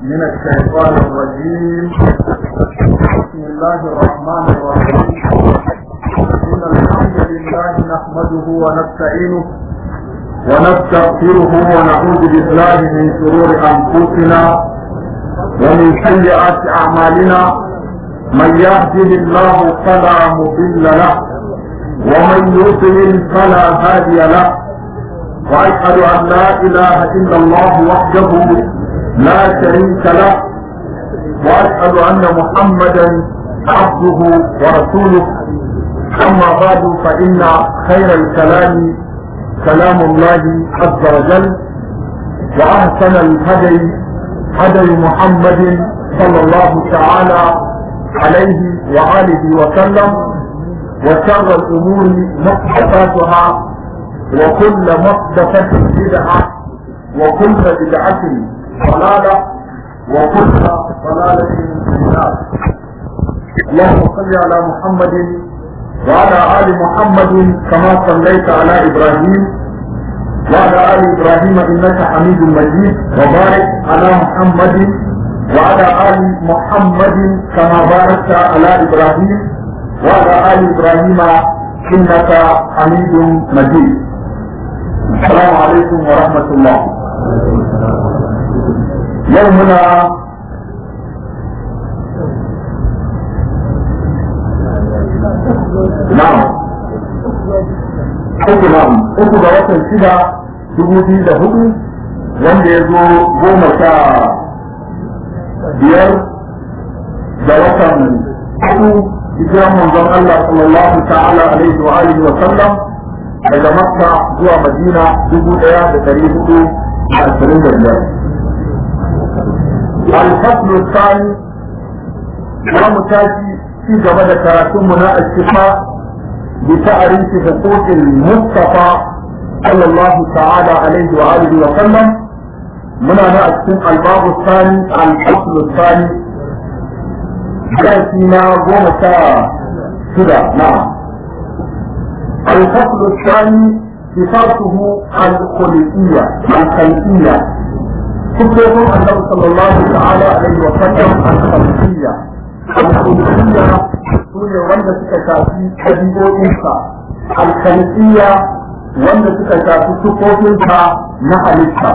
من الشيطان الرجيم بسم الله الرحمن الرحيم إن الحمد لله نحمده ونستعينه ونستغفره ونعوذ بالله من شرور أنفسنا ومن سيئات أعمالنا من يهده الله فلا مضل له ومن يضلل فلا هادي له واشهد ان لا اله الا الله وحده لا شريك له واشهد ان محمدا عبده ورسوله اما بعد فان خير الكلام كلام الله عز وجل واحسن الهدي هدي محمد صلى الله تعالى عليه واله وسلم وشر الامور محدثاتها وكل محدثة بدعة وكل بدعة ضلالة وكل ضلالة في النار اللهم صل على محمد وعلى آل محمد كما صليت على إبراهيم وعلى آل إبراهيم إنك حميد مجيد وبارك على محمد وعلى آل محمد كما باركت على إبراهيم وعلى آل إبراهيم إنك حميد مجيد السلام عليكم ورحمة الله يومنا نعم uku na'am uku ga watan shida dubu biyu da hudu wanda ya zo goma sha biyar da watan hudu hijiran manzon Allah sallallahu ta'ala alaihi wa alihi wa sallam daga makka zuwa madina dubu daya da dari hudu da ashirin da biyar alfaslu tsani za mu tashi ci gaba da karatunmu na ashifa bi ta'arifi huquqil mustafa sallallahu ta'ala alaihi wa alihi wa sallam muna na a cikin albabu tsani alfaslu tsani darasi na goma sha shida na'am الفصل الثاني صفاته الخلقية الخلقية كتب النبي صلى الله تعالى عليه وسلم الخلقية الخلقية سورة وندى تكتاتي حبيبو إنسا الخلقية وندى تكتاتي سكوتنسا نحلتها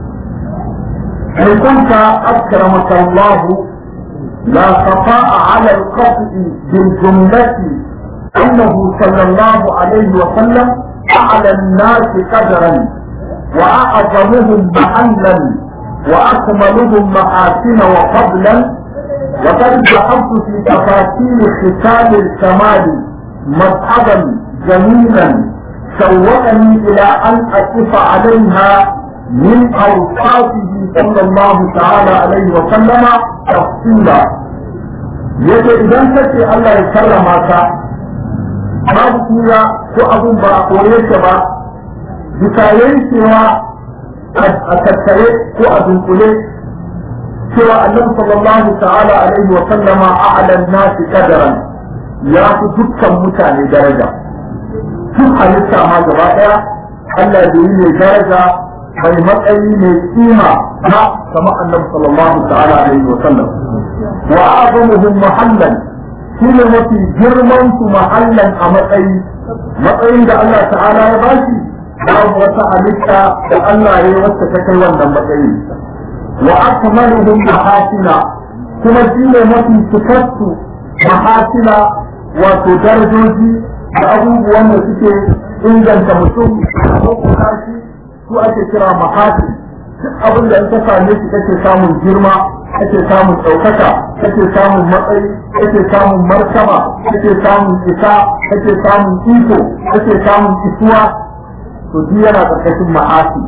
إن كنت أكرمك الله لا خفاء على القطع بالجملة أنه صلى الله عليه وسلم أعلى الناس قدرا وأعظمهم محلا وأكملهم محاسن وفضلا وقد ذهبت في تفاصيل ختام الكمال مذهبا جميلا شوقني إلى أن أقف عليها من أوصافه صلى الله تعالى عليه وسلم تفصيلا يجب إذا كنت الله يكرمك babu kura ko abun ba a kore shi ba bisa yankewa a tattare ko a dunkule cewa annabi sallallahu ta'ala alaihi wa sallama a'lan nasi qadaran ya fi dukkan mutane daraja duk halitta ma gaba daya Allah da yi mai daraja mai matsayi mai kima na kama annabi sallallahu ta'ala alaihi wa sallam wa a'zamuhum mahallan shi ne mafi girman su mahallan a matsayi matsayin da Allah ta'ala ya bashi babu wata halitta da Allah ya wacce ta kai wannan matsayi wa akmaluhum mahasina kuma shi ne mafi cikarsu mahasina wato darajoji da abubuwan da suke inganta mutum ko kuma shi su ake kira mahasin duk abin da in ka same shi kake samun girma kake samun ɗaukaka kake samun matsayi kake samun martaba kake samun isa kake samun iko kake samun isuwa to duk yana ƙarƙashin ma'asi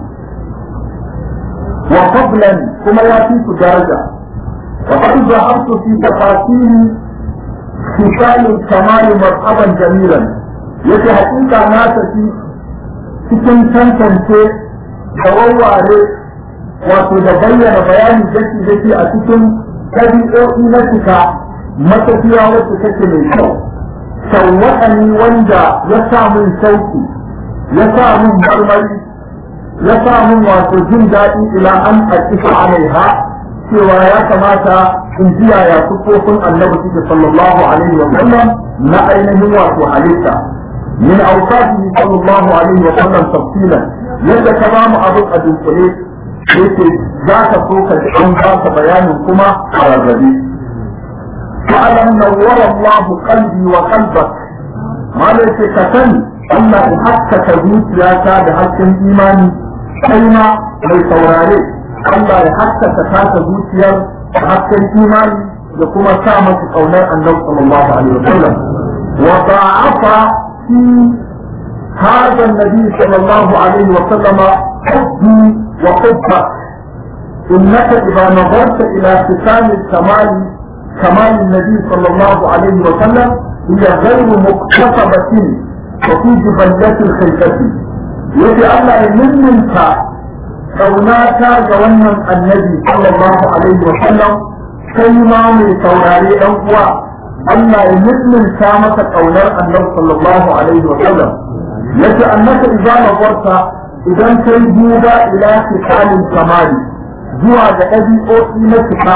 wa fadlan kuma ya fi su daraja wa qad zahabtu fi tafasili khisal kamal marhaban jamilan yace hakika na tafi cikin tantance da wawware wato da bayyana bayani daki daki a cikin ɗabi'o'i na cika matafiya wacce take mai kyau shawwa'ani wanda ya sa min sauki ya sa min marmari ya sa min wato jin daɗi ila an aƙifa alaiha cewa ya kamata in ji yaya sufofin annabi suke sallallahu alaihi wa sallam na ainihin wato halitta min awsatihi sallallahu alaihi wa sallam tafsilan yadda ka ba mu abin a dunkule yake za ka so ka ji an ba ka bayanin kuma a rarrabe fa'alam nawwara Allah qalbi wa qalbak malai ce ka sani Allah ya haskaka zuciyata da hasken imani kai ma mai saurare Allah ya haskaka taka zuciyar da hasken imani da kuma sa masa kaunar annabi sallallahu alaihi wasallam wa da'afa fi هذا النبي صلى الله عليه وسلم حبي وحبك إنك إذا نظرت إلى ختام الكمال كمال النبي صلى الله عليه وسلم هي غير مكتسبة وفي جبلة الخلفة يجي الله يمنك كوناك جوانا النبي صلى الله عليه وسلم كيما من سوراري أنقوى الله يمنك كامة كونار النبي صلى الله عليه وسلم يجي أنك إذا نظرت إذا كي جودا إلى ختام الكمال zuwa ga ɗabi'o'i na cika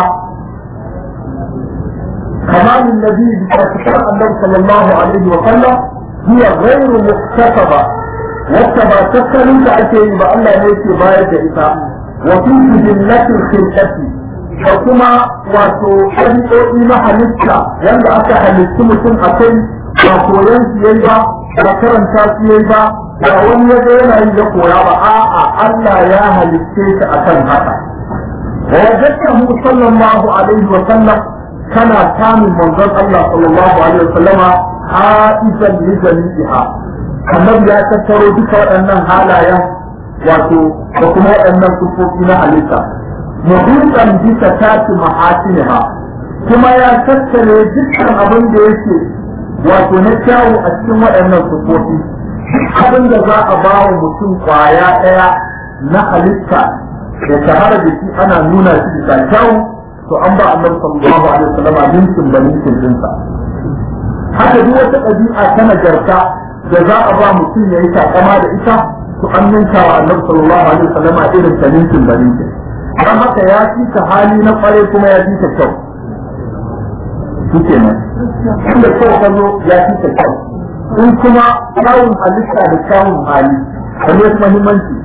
كمال النبي بتذكر النبي صلى الله عليه وسلم هي غير مكتسبة وكما تسأل أكيد بأن الله يأتي باية إساء وفي جلة الخلقة وكما واتو حديثي ما حلسة يند أكا حلسة متن أكيد وكوين سيئيبا وكرن تاسيئيبا وأن يدين أن يقول آآ الله يا حلسة أكن هذا ووجدته صلى الله عليه وسلم kana samun manzon Allah sallallahu alaihi wasallama ha'izan li jami'iha annabi ya tattaro duka waɗannan halayen wato da kuma waɗannan sufofi na halitta muhimmar bisa tati mahasiniha kuma ya tattare dukkan abin da yake wato na kyawu a cikin waɗannan sufofi abin da za a ba wa mutum kwaya ɗaya na halitta da shahara da shi ana nuna shi bisa kyawu to an ba annabi sallallahu alaihi wasallam minkin da minkin dinsa haka duk wata ɗabi'a ta nagarta da za a ba mutum ya yi takama da ita to an ninka wa annabi sallallahu alaihi wasallam irin ta minkin da minkin dan haka ya fi ta hali na kware kuma ya fi ta kyau shi kenan inda kyau ka zo ya fi ta kyau in kuma kyawun halitta da kyawun hali wani ya muhimmanci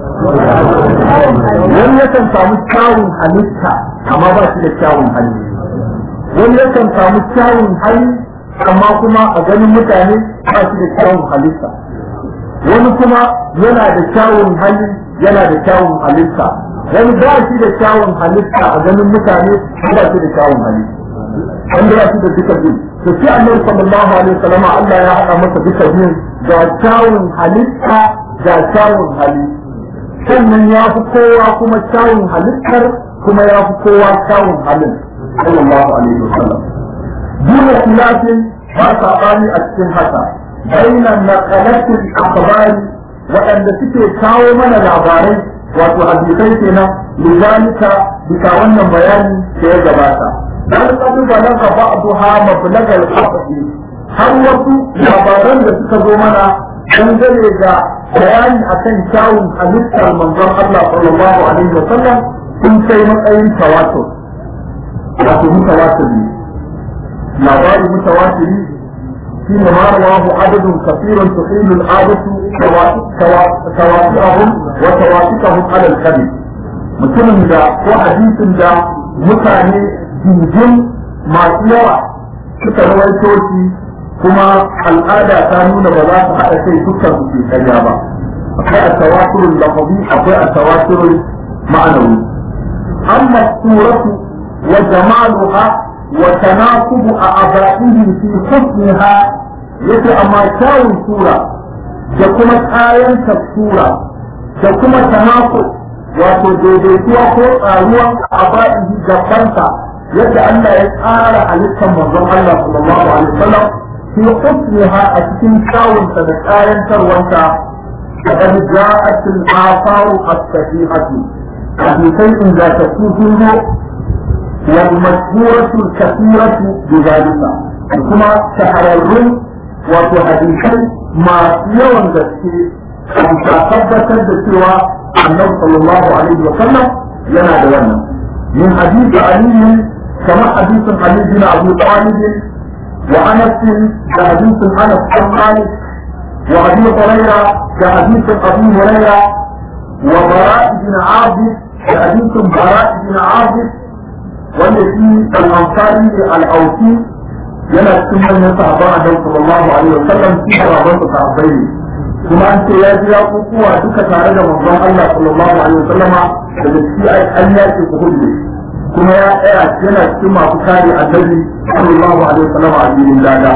wani yakan samu kyawun halitta amma ba shi da kyawun hali wani yakan samu kyawun hali amma kuma a ganin mutane ba shi da kyawun halitta wani kuma yana da kyawun hali yana da kyawun halitta wani ba shi da kyawun halitta a ganin mutane ba shi da kyawun hali wanda ba shi da duka biyu to shi annabi sallallahu alaihi wasallam Allah ya haɗa masa duka biyu ga kyawun halitta ga kyawun hali sannan ya fi kowa kuma kyawun halittar kuma ya fi kowa kyawun halin sallallahu alaihi wasallam duna khilafin ba sabani a cikin haka bainan naqalatil akhbari waɗanda suke kawo mana labarai wato hadisai kenan lidalika bisa wannan bayani da ya gabata dan kadu balaga ba'daha mablaga al-haqqi har wasu labaran da suka zo mana dangane da bayani akan kyawun halittar manzon Allah sallallahu alaihi wa sallam sun kai matsayin tawatur wato mutawatiri labari mutawatiri shi ne ma rawahu adadun kafirun tuhilu al'adatu tawatu'ahum wa tawatu'ahum ala al-kadhib mutumin da ko hadisin da mutane jinjin masu yawa suka rawaito shi kuma al'ada ta nuna ba za su haɗa kai dukkan su ke karya ba akwai a tawaturul lafazi akwai a tawaturul ma'anawi amma suratu wa jamaluha wa tanaqubu a abaihi fi husniha yace amma kyawun sura da kuma kayan sura da kuma tanaqub wato daidaituwa ko tsaruwan abaihi gabanta yadda Allah ya tsara halittar manzon Allah sallallahu alaihi wasallam في حسنها أتكين كاون تدكاين تروانتا فقد جاءت الآثار الصحيحة في شيء لا تكون والمشهورة الكثيرة بذلك كما تحررون وتحديثا ما يوم ذكي أن تثبت الدكتورة النبي صلى الله عليه وسلم لنا دوانا من حديث علي كما حديث علي بن ابي طالب وانس كحديث انس بن مالك وابي هريره كحديث ابي هريره وبراء بن عازب كحديث براء بن عازب والذي الانصاري الاوفي yana cikin manyan sahabban annabi sallallahu alaihi wa sallam shi sahabban su sahabbai ne kuma an ce ya ji ya kukuwa duka tare da manzon Allah sallallahu alaihi wa sallama daga ciki an yaki Uhud kuma ya tsaya yana cikin masu kare annabi sallallahu alaihi wa sallama a cikin dada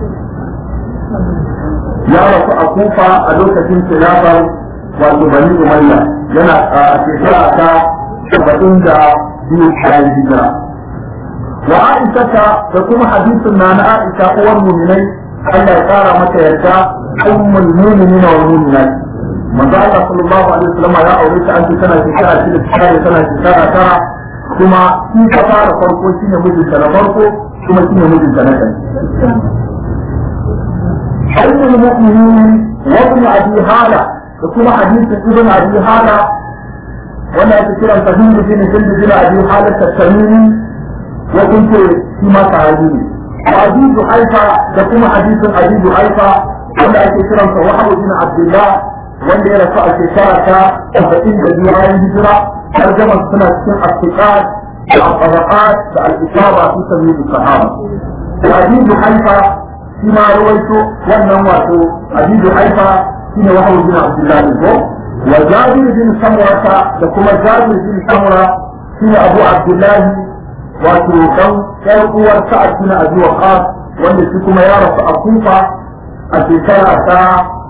ya rasu a kufa a lokacin khilafar wato bani umayya yana a shekara ta saba'in da biyu bayan hijira وعائشة تكون حديث عن عائشة أول المؤمنين ألا يقارى متى يرجع أم المؤمنين والمؤمنات من قال صلى الله عليه وسلم يا أوليك أنت سنة شكرا سنة شكرا سنة شكرا ترى ثم في كفارة فرقو سنة مجل سنة فرقو ثم سنة مجل سنة أم المؤمنين وابن أبي هالة تكون حديث ابن أبي هالة ولا تكرا تهين بن جلد بن أبي هالة التميمي وكنت فيما تعالوني وأبي جحيفة تكون حديث أبي جحيفة wanda ake kiran sa wahabu bin abdullah wanda ya rasu a shekara ta saba'in da biyu bayan hijira tarjamar suna cikin asfiqat da al-tabaqat da al-isaba fi sabil sahaba abi juhaifa shi ma rawaito wannan wato abi juhaifa shine wahabu bin abdullah ne ko wa jabir bin samurata da kuma jabir bin samura shine abu abdullah wato dan ƴar uwar sa'ad bin abi waqas wanda shi kuma ya rasu a kufa a shekara ta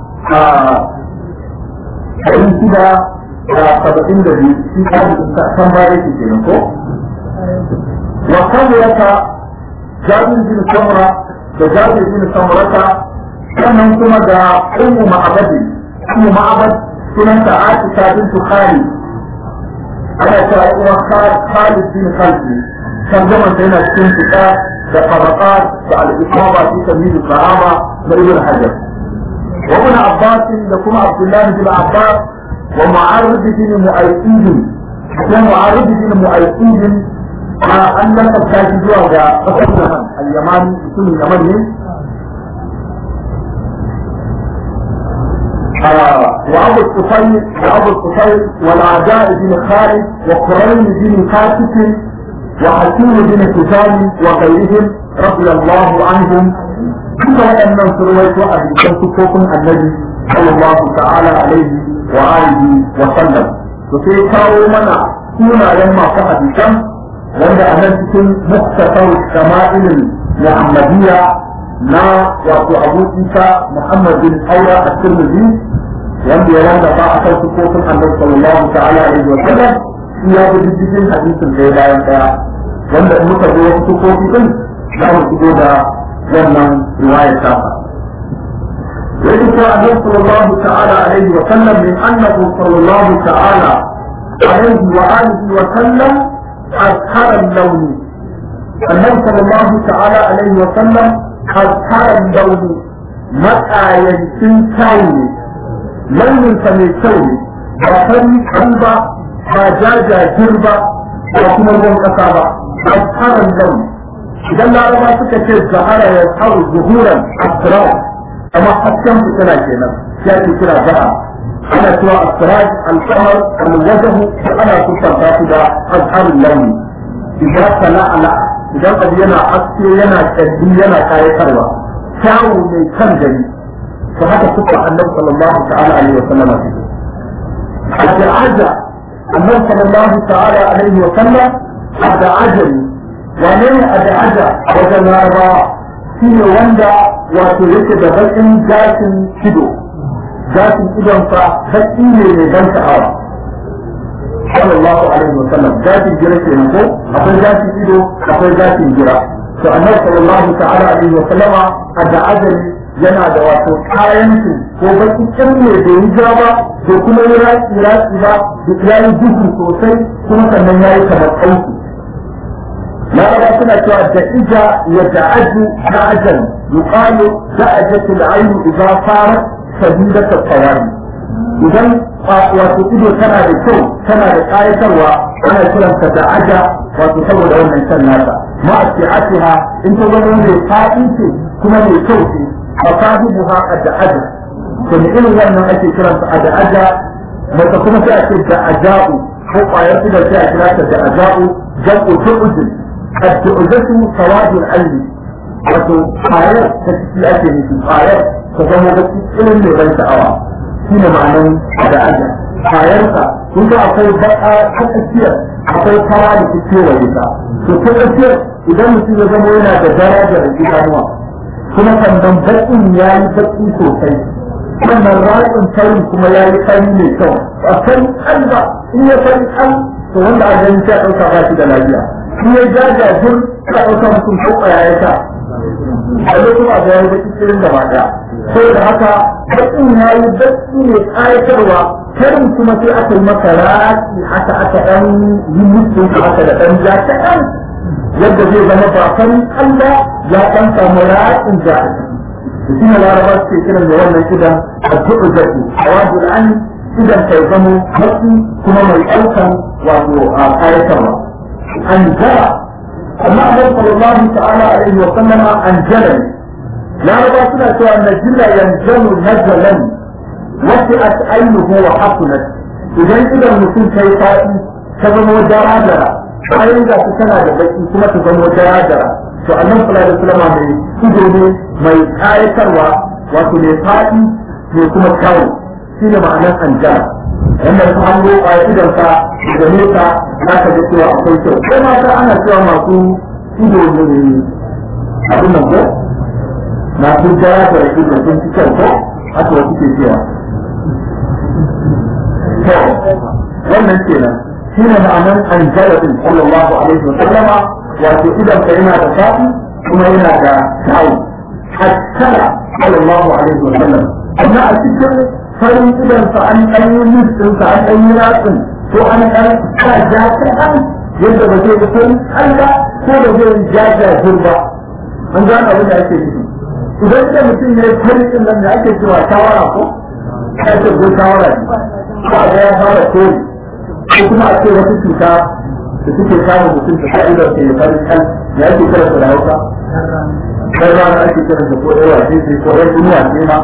ɗari shida da saba'in da biyu shi ta kan baya ke kenan ko wa kamurata jabir bin samura da jabir bin samurata sannan kuma da ummu ma'abadi ummu ma'abad sunanta aisha bintu khalid ana cewa uwa khalid bin khalid ترجمة هنا السنتكا كطبقات كالإصابة في تمييز الصحابة لابن حجر وابن عباس لكم عبد الله بن عباس ومعرض بن مؤيد ومعرض بن مؤيد أن لم تكتشفوا هذا فقط اليمن اليماني اسم اليمني وأبو الطفيل وأبو الطفيل والأعداء بن خالد وقرين بن كاتب وحكيم بن حسام وغيرهم رضي الله عنهم كما ان سرويت ابي كنتم النبي صلى الله تعالى عليه واله وسلم وفي كاو منا كنا لما فقد كم wanda a nan cikin muktasar shama'ilin muhammadiyya na wato abu isa muhammad bin aura a tirmidhi wanda ya wanda ba a kan sukofin annabi sallallahu ta'ala alaihi wa sallam shi ya bi diddigin hadisin ɗaya bayan ɗaya wanda in muka zo wasu sufofi din za mu shigo da wannan riwayar tafa يذكر النبي صلى الله تعالى عليه وسلم من انه صلى الله تعالى عليه واله وسلم أزهر اللون النبي صلى الله تعالى عليه وسلم أزهر اللون متى ينسي كوني لون فمن كوني وفري قلبة فجاجة جربة وكما الروم كتابة أزهر اللون إذا لا ربا سكة الزهر يزهر ظهورا أسرار أما حكم في كلا كنا كلا كلا ذهب ana cewa asraj al-qamar al-wajhu ana kusanta su da azharul launi idan sana'ala idan abu yana haske yana kaddi yana kayatarwa kyawu mai kan gari to haka suka annabi sallallahu ta'ala alaihi wa sallam ad'aja annabi sallallahu ta'ala alaihi wa sallam ad'ajani wane ne ad'aja wajen larabawa shine wanda wato yake da bakin gashin kido gashin idonsa baki ne mai ban sha'awa sallallahu alaihi wa sallam gashin gira ke ko akwai gashin ido akwai gashin gira to annabi sallallahu ta'ala alaihi wa sallama a da ajali yana da wato kayan su ko baki kin ne da yi ja ba da kuma yi raki raki ba da yayi duhu sosai kuma sannan yayi kamar kauki laraba suna cewa da ija ya da'aju da'ajan yuqalu da'ajatu al-ayn idza farat sabila tsawari idan wato ido tana da kyau tana da ƙayatarwa ana kiranta da aja wato saboda wannan can nasa ma a ce atiha in ta zama mai faɗi ce kuma mai kyau ce a sahibu ha a da aja to ne irin wannan ake kiranta a da aja mata kuma sai a ce da aja'u ko ƙwayar idan sai a kira ta da aja'u jam'u tu'udin ad-du'udatu sawadul alli wato ƙwayar ta ciki ake nufi ƙwayar ta zama da irin mai ban sha'awa shi ne ma'anan da aja kayansa kun ga akwai baka ta tsakiyar akwai fara da ke kewa ita to ta tsakiyar idan mutum ya zama yana da darajar idanuwa kuma sannan baƙin ya yi baƙi sosai sannan ra'ayin farin kuma ya yi fari mai kyau a kan kalba in ya fari kan to wanda a ganin sai a ɗauka ba shi da lafiya in ya jajajir ka ɗauka mutum ko ƙwaya ya sa a lokacin a ga ya yi baƙi cikin gaba ɗaya saboda haka baƙin ya yi baƙi ne ƙayatarwa karin kuma sai aka yi masa raki haka aka ɗan yi musu haka da ɗan ja kaɗan yadda zai zama ba farin Allah ya ɗan samu rakin ja a ciki shi ne laraba suke kiran da wannan idan a tuɓu zafi a wajen an idan kai zamo baƙi kuma mai ɗaukan wato a ƙayatarwa an jara amma annabi sallallahu ta'ala alaihi wa sallama an jara ne laraba suna cewa najila yanjalu najalan wasi'at aynuhu wa hasunat idan idan mutum kai faɗi ta zama dara-dara bayan ga su tana da baki kuma ta zama dara-dara to annabi sallallahu alaihi wasallam mai ido ne mai kayatarwa wato mai faɗi ne kuma kyawu shine ma'anar anjara wanda su hango a idan ka da nesa za ka ga cewa akwai kyau sai mata ana cewa masu ido ne abin nan ko masu jara da ido sun fi kyau ko haka wasu ke cewa to wannan kenan shi ne ma'anar an jarabin sallallahu alaihi wa sallama wato idan ka yana da faɗi kuma yana da kyawu hakkala sallallahu alaihi wa sallam amma a cikin farin idan sa an ɗan yi listin sa an ɗan yi ratsin ko an ɗan sa ja kaɗan yadda ba zai ga farin Allah ko da zai ja jajir ba an gane abin da ake nufi idan da mutum ya yi farin ɗin nan da ake cewa shawara ko ya ce ko shawara ne ba ga ya fara kori ko kuma a ce wata cuta da suke samun mutum ta ka'idar ke farin kan ya ake kira su da hausa kai ba na ake kira ko ɗaya wace ce ko ɗaya duniya ce ma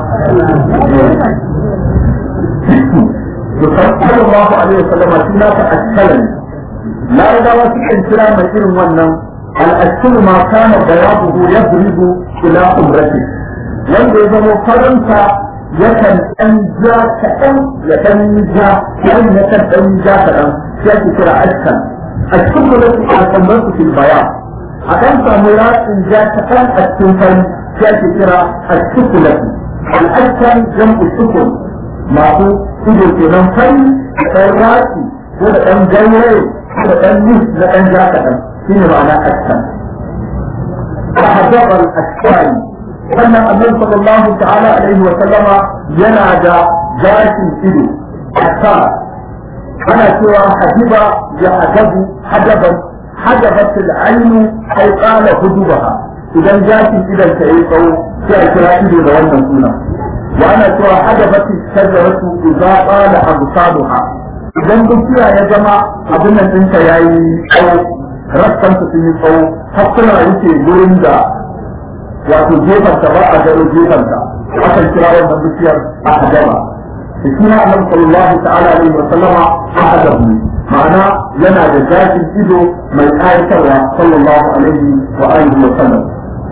to sallallahu alaihi wasallam shi na ta akkalan larabawa sukan kira mai irin wannan al'akkulu ma kana bayabuhu yadribu ila umrati wanda ya zama faranta yakan ɗan ja kaɗan ya ɗan ja yayin yakan ɗan ja kaɗan sai ake kira askan a cikin da su a kamar su fil baya a ɗan samu ratsin ja kaɗan a cikin fari sai ake kira a cikin lafi al'askan jam'u sukun masu ido kenan fari da ɗan ratsi ko da ɗan ganyaye ko da ɗan nis na ɗan ja kaɗan shi ne ma'ana askan. فحجب الأشكال wannan annabi sallallahu ta'ala alaihi wa sallama yana da gashin ido asa ana cewa hajiba ya hajabu hajaban hajabat al-ainu ay qala hudubaha idan gashin idan ta yi tsawo sai a kira ido da wannan suna wa ana cewa hajabat shajaratu idza qala absaluha idan dukiya ya zama abin nan ɗinta yayi tsawo rassan sun yi tsawo har suna yake gurin da wato gefanta ba a gano gefanta akan kira wannan bishiyar a hajama da shi na annabi sallallahu ta'ala alaihi wa sallama a hadabu ma'ana yana da gashin ido mai ƙayatarwa sallallahu alaihi wa alihi wa sallam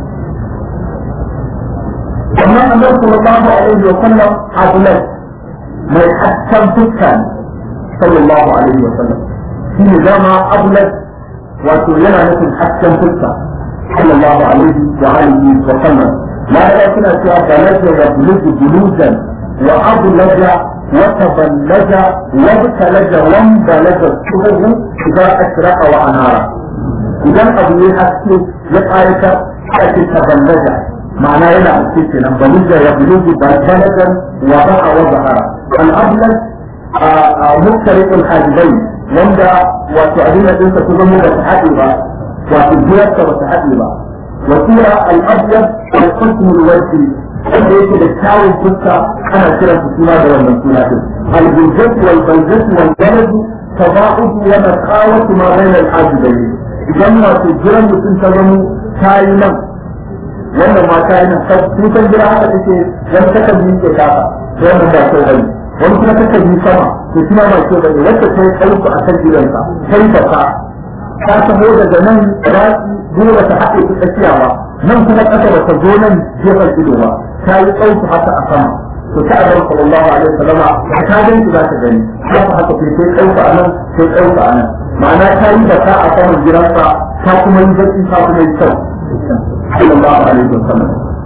sannan annabi sallallahu alaihi wa sallam abulat mai hasken fuska sallallahu alaihi wa sallam shi ne dama abulat wato yana nufin hasken fuska صلى الله عليه وآله وسلم لا يكون فيها بلد يبلغ بلوزا وأبلج وتبلج وابتلج وانبلج الشهر إذا أشرق وأنار إذا أبو يحكي يقارك أكي تبلج معناه إلى أكي بلج يبلغ بلجا وضع وظهر الأبلج مختلف الحاجبين wanda wato abin da ɗinsa su zama da ta haɗe ba wato jiyarsa ba ta haɗe ba wasira al'abiyar da kusur warki wanda yake da kyawun fuska ana kiran su suna da wannan suna din al-bulgatu wal balgatu wal baladu tada'udu wa naqawatu ma bayna al-ajidayn idan wato jiran mutum ta zama tayi nan wannan ma tayi nan sun san jira haka take dan taka bi ke kafa wannan ba kyau bane wani kuma taka bi sama to shi ma ba kyau bane wacce ta yi ɗauka a kan jiransa sai ta ka ta taho daga nan raki dole ta haɗe ta tsakiya ba nan kuma ƙasa ba ta zo nan gefen ido ba ta yi ɗauka haka a sama to ta annabi sallallahu alaihi wasallama ta gani za ta gani haka haka sai sai ɗauka a nan sai ɗauka a nan ma'ana ta yi baka a saman gidansa ta kuma yi zaki ta kuma yi kyau sallallahu alaihi wasallam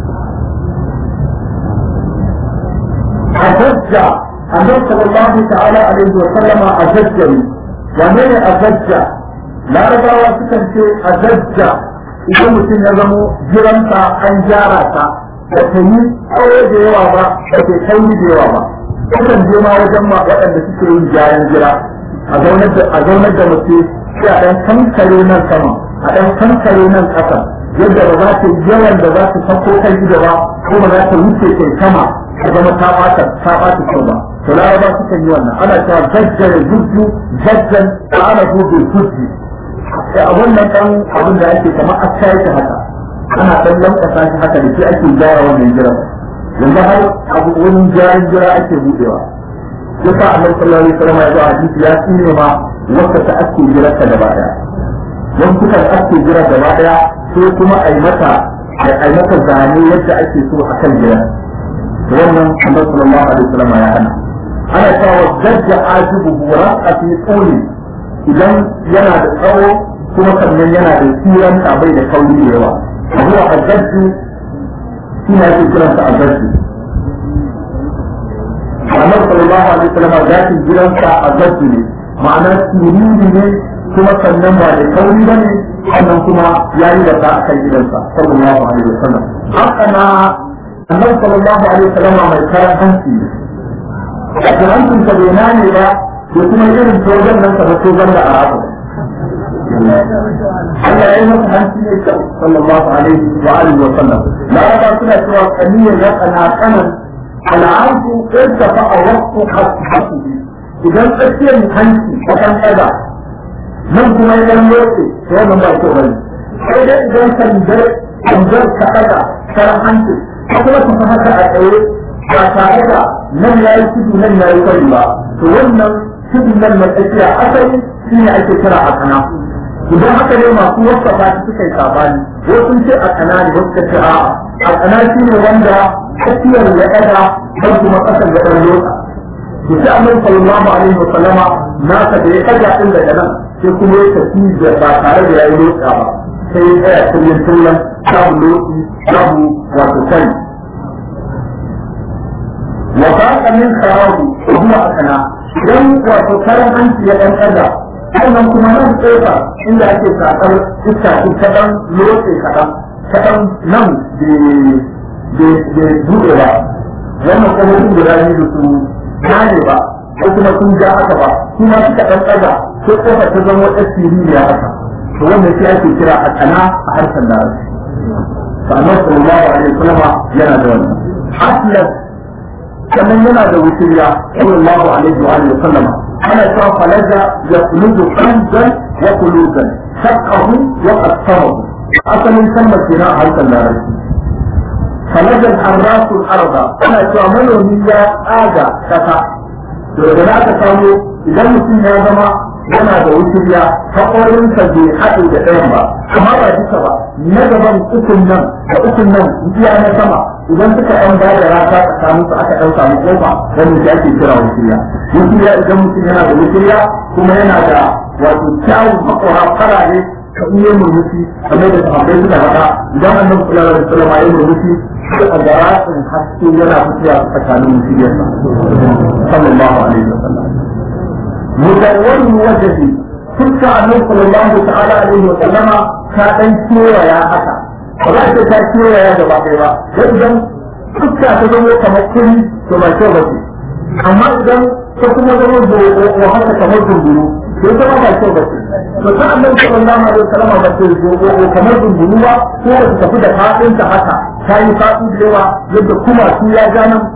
أزجع النبي صلى الله تعالى عليه وسلم أزجني ومن أزجع لا ربا sukan ce أزجع idan mutum ya zamo jiranta an gyara ta da ta yi tsawo da yawa ba da ke kauri da yawa ba kusan je ma wajen ma waɗanda suke yin gyaran jira a zaunar da mace sai a ɗan kankare nan sama a ɗan kankare nan ƙasa yadda ba za ta yawan da za ta sako kai gida ba ko ba za ta wuce kai sama ta zama ta ɓata ta ɓata kyau ba to laraba sukan yi wannan ana cewa zajjare zujju zajjan ta ana gobe zujji a wannan ɗan abin da ake kamar a yake haka ana ɗan lankasa shi haka da shi ake gyara wannan jiran yanzu har abu wani gyaran jira ake buɗewa yasa annabi sallallahu alaihi wasallam ya zo a hadisi ya tsine ma wacce ta ake jirarta gaba ɗaya don suka ake jira gaba ɗaya sai kuma a yi mata a yi mata zane yadda ake so a kan jira wannan annabi sallallahu alaihi wasallam ya hana ana cewa dajja ajibu ra'a fi quli idan yana da tsawo kuma sannan yana da tsiran bai da kauri da yawa abuwa azzajju shi ne ake kiransa azzajju annabi sallallahu alaihi wasallam zakin gidansa azzajju ne ma'ana siriri ne kuma sannan ba da kauri ba ne sannan kuma ya yi wata a kan gidansa sallallahu alaihi wasallam haka na annabi sallallahu alaihi wasallam mai karan hanci ne da hancin sa bai nane ba ko kuma irin tojan nan kamar tojan da arabu Allah ya yi masa hanci ne kyau sallallahu alaihi wa alihi wa sallam laraba suna cewa kaniyar ya kana kanan al'adu irta fa a wasu hasu idan tsakiyar hanci a kan ɗaga nan kuma idan lokaci to wannan ba kyau bane sai dai idan sandar sandar ka ɗaga karan hanci ko kuma ka haka a tsaye ba tare da nan ya yi tudu nan ya yi kwari ba to wannan tudun nan na tsakiya asali shi ne ake kira a kana idan haka ne masu wasa ba su suka yi sabani wasu sun ce a kana ne wasu ce a'a a kana shi ne wanda tsakiyar ya ɗaga har kuma ƙasar ya ɗan lotsa to sai annabi sallallahu alaihi wa sallama naka da ya ɗaga ɗin daga nan sai kuma ya tafi da ba tare da ya yi lotsa ba sai ya tsaya kullum kullum samu lotsi samu wato kai وباق من خراب وهو أكنا idan wato karan hanci ya ɗan ɗaga sannan kuma nan tsofa inda ake sakar iska shi kaɗan lotse kaɗan kaɗan nan bai buɗe ba wannan kuma sun guda biyu da su gane ba ko kuma sun ja haka ba kuma suka ɗan ɗaga ko ƙofa ta zama wata siririya haka to wannan shi ake kira a kana a harshen larabci sannan sallallahu alaihi wasallam yana da wannan aslas sannan yana da wuturiya sallallahu alaihi wa alihi wasallam ana cewa falaja ya kuludu kanzan wa kuludan shakkahu wa qassarahu asalin kalmar kenan a harshen larabci falaja harrasul arda ana cewa manomi ya tsaga kasa to daga aka samu idan mutum ya zama yana da wuturiya haƙorinsa bai haɗe da ɗayan ba amma ba duka ba na gaban ukun nan da ukun nan iya na sama idan suka ɗan ba da rata tsakanin su aka ɗan samu kofa wannan shi ake kira wuturiya wuturiya idan mutum yana da wuturiya kuma yana da wato kyawun makora farare ka iya murmushi kamar da sahabbai suka faɗa idan annabi sallallahu alaihi wasallam ya murmushi sai a garasin haske yana fitowa tsakanin mutumiyarsa sallallahu alaihi wasallam مدون وجهي تلك النبي صلى الله تعالى عليه وسلم كان كيوا يا حكا ولا تا كيوا يا جبا كيوا idan fuska ta zama kamar kuri to ba kyau bace amma idan ta kuma zama da haka kamar dunduru to ita ba kyau bace to ta annabi sallallahu alaihi wasallam ba ta zo kamar dunduru ba ko ta tafi da fadin ta haka ta yi fadi da yawa yadda kuma su ya ga nan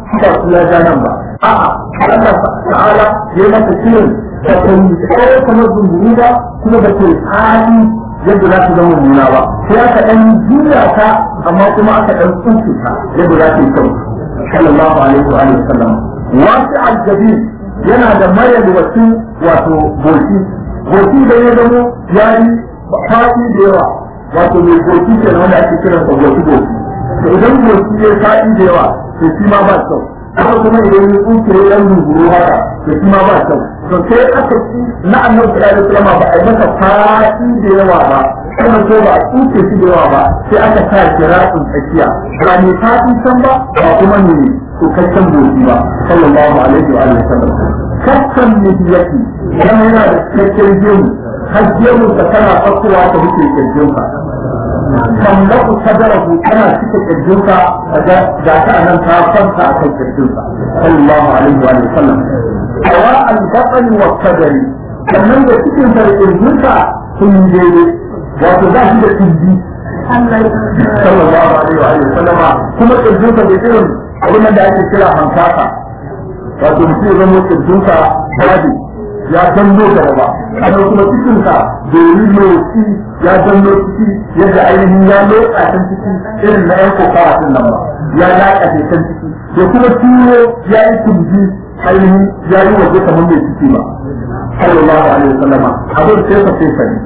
ba su ya nan ba a'a Allah ta'ala ya yi masa kirin da kan tsawo kamar zumburu ba kuma da ke hali yadda za su zama nuna ba sai aka ɗan juya ta amma kuma aka ɗan tsunce ta yadda za ta yi kyau sallallahu alaihi wa sallam wasu aljabi yana da mayar wasu wato boki boki da ya zamo ya yi faɗi da yawa wato mai boki ke wanda ake kiran sa boki boki to idan boki ya faɗi da yawa to shi ma ba kyau haka kuma idan ya tsuke ya yan ruburu haka to shi ma ba kyau to sai aka ci na annabi sallallahu alaihi wasallam ba a yi masa faɗi da yawa ba kuma ko ba a tsuke shi da yawa ba sai aka sa kira'in tsakiya ba ne faɗi can ba ba kuma ne tsukakken boki ba sallallahu alaihi wa sallam kakkan nabiyati yana yana da cikakken gemu har gemu ka tana fakowa ta wuce kirjinka tamlaku sadarahu tana cika kirjinka ga ta anan ta kwanta a kan kirjinka sallallahu alaihi wa sallam awa al-batn wa sadari sannan da cikin sa da kirjinka sun daidai wato za shi da kirji sallallahu alaihi wa sallama kuma kirjinka da irin abin da ake kira hankaka wato mutum ya zama kirjinka babu ya danno gaba ba sannan kuma cikinka da yi motsi ya danno ciki yadda ainihin ya lotsa can ciki irin na yan kokawa din nan ba ya laƙa can ciki da kuma tuwo ya yi tumbi ainihin ya yi waje kamar mai ciki ba sallallahu alaihi wasallama abin sai ka sai sani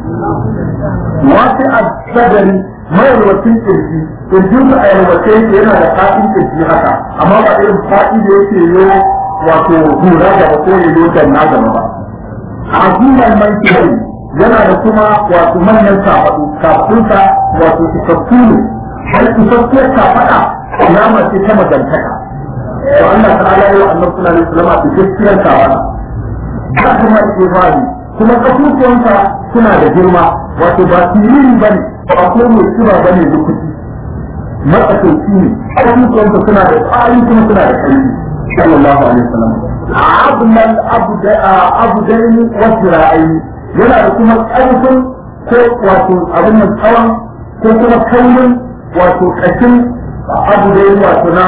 wasu a sadari mayarwacin kirji kirjin a yalwace yake yana da fa'in kirji haka amma ba irin fa'i da yake yi wato hura gaba ko ya yi na gaba ba aziman man kiyari yana da kuma wato manyan kafadu kafafunsa wato isassu ne har isassiyar kafada alama ce ta magantaka to Allah ta'ala ya annabi sallallahu alaihi wasallam a gaskiyar kafada ba kuma ibadi kuma kafufuwansa suna da girma wato ba siriri bane ba ko mai kiba bane lokaci matsakaici ne kafufuwansa suna da tsari kuma suna da ƙarfi sallallahu alaihi wasallam abmal abudaini wasu ra'ayi yana da kuma ƙarfin ko wato abin nan tsawon ko kuma kaunin wato ƙashin abudaini wato na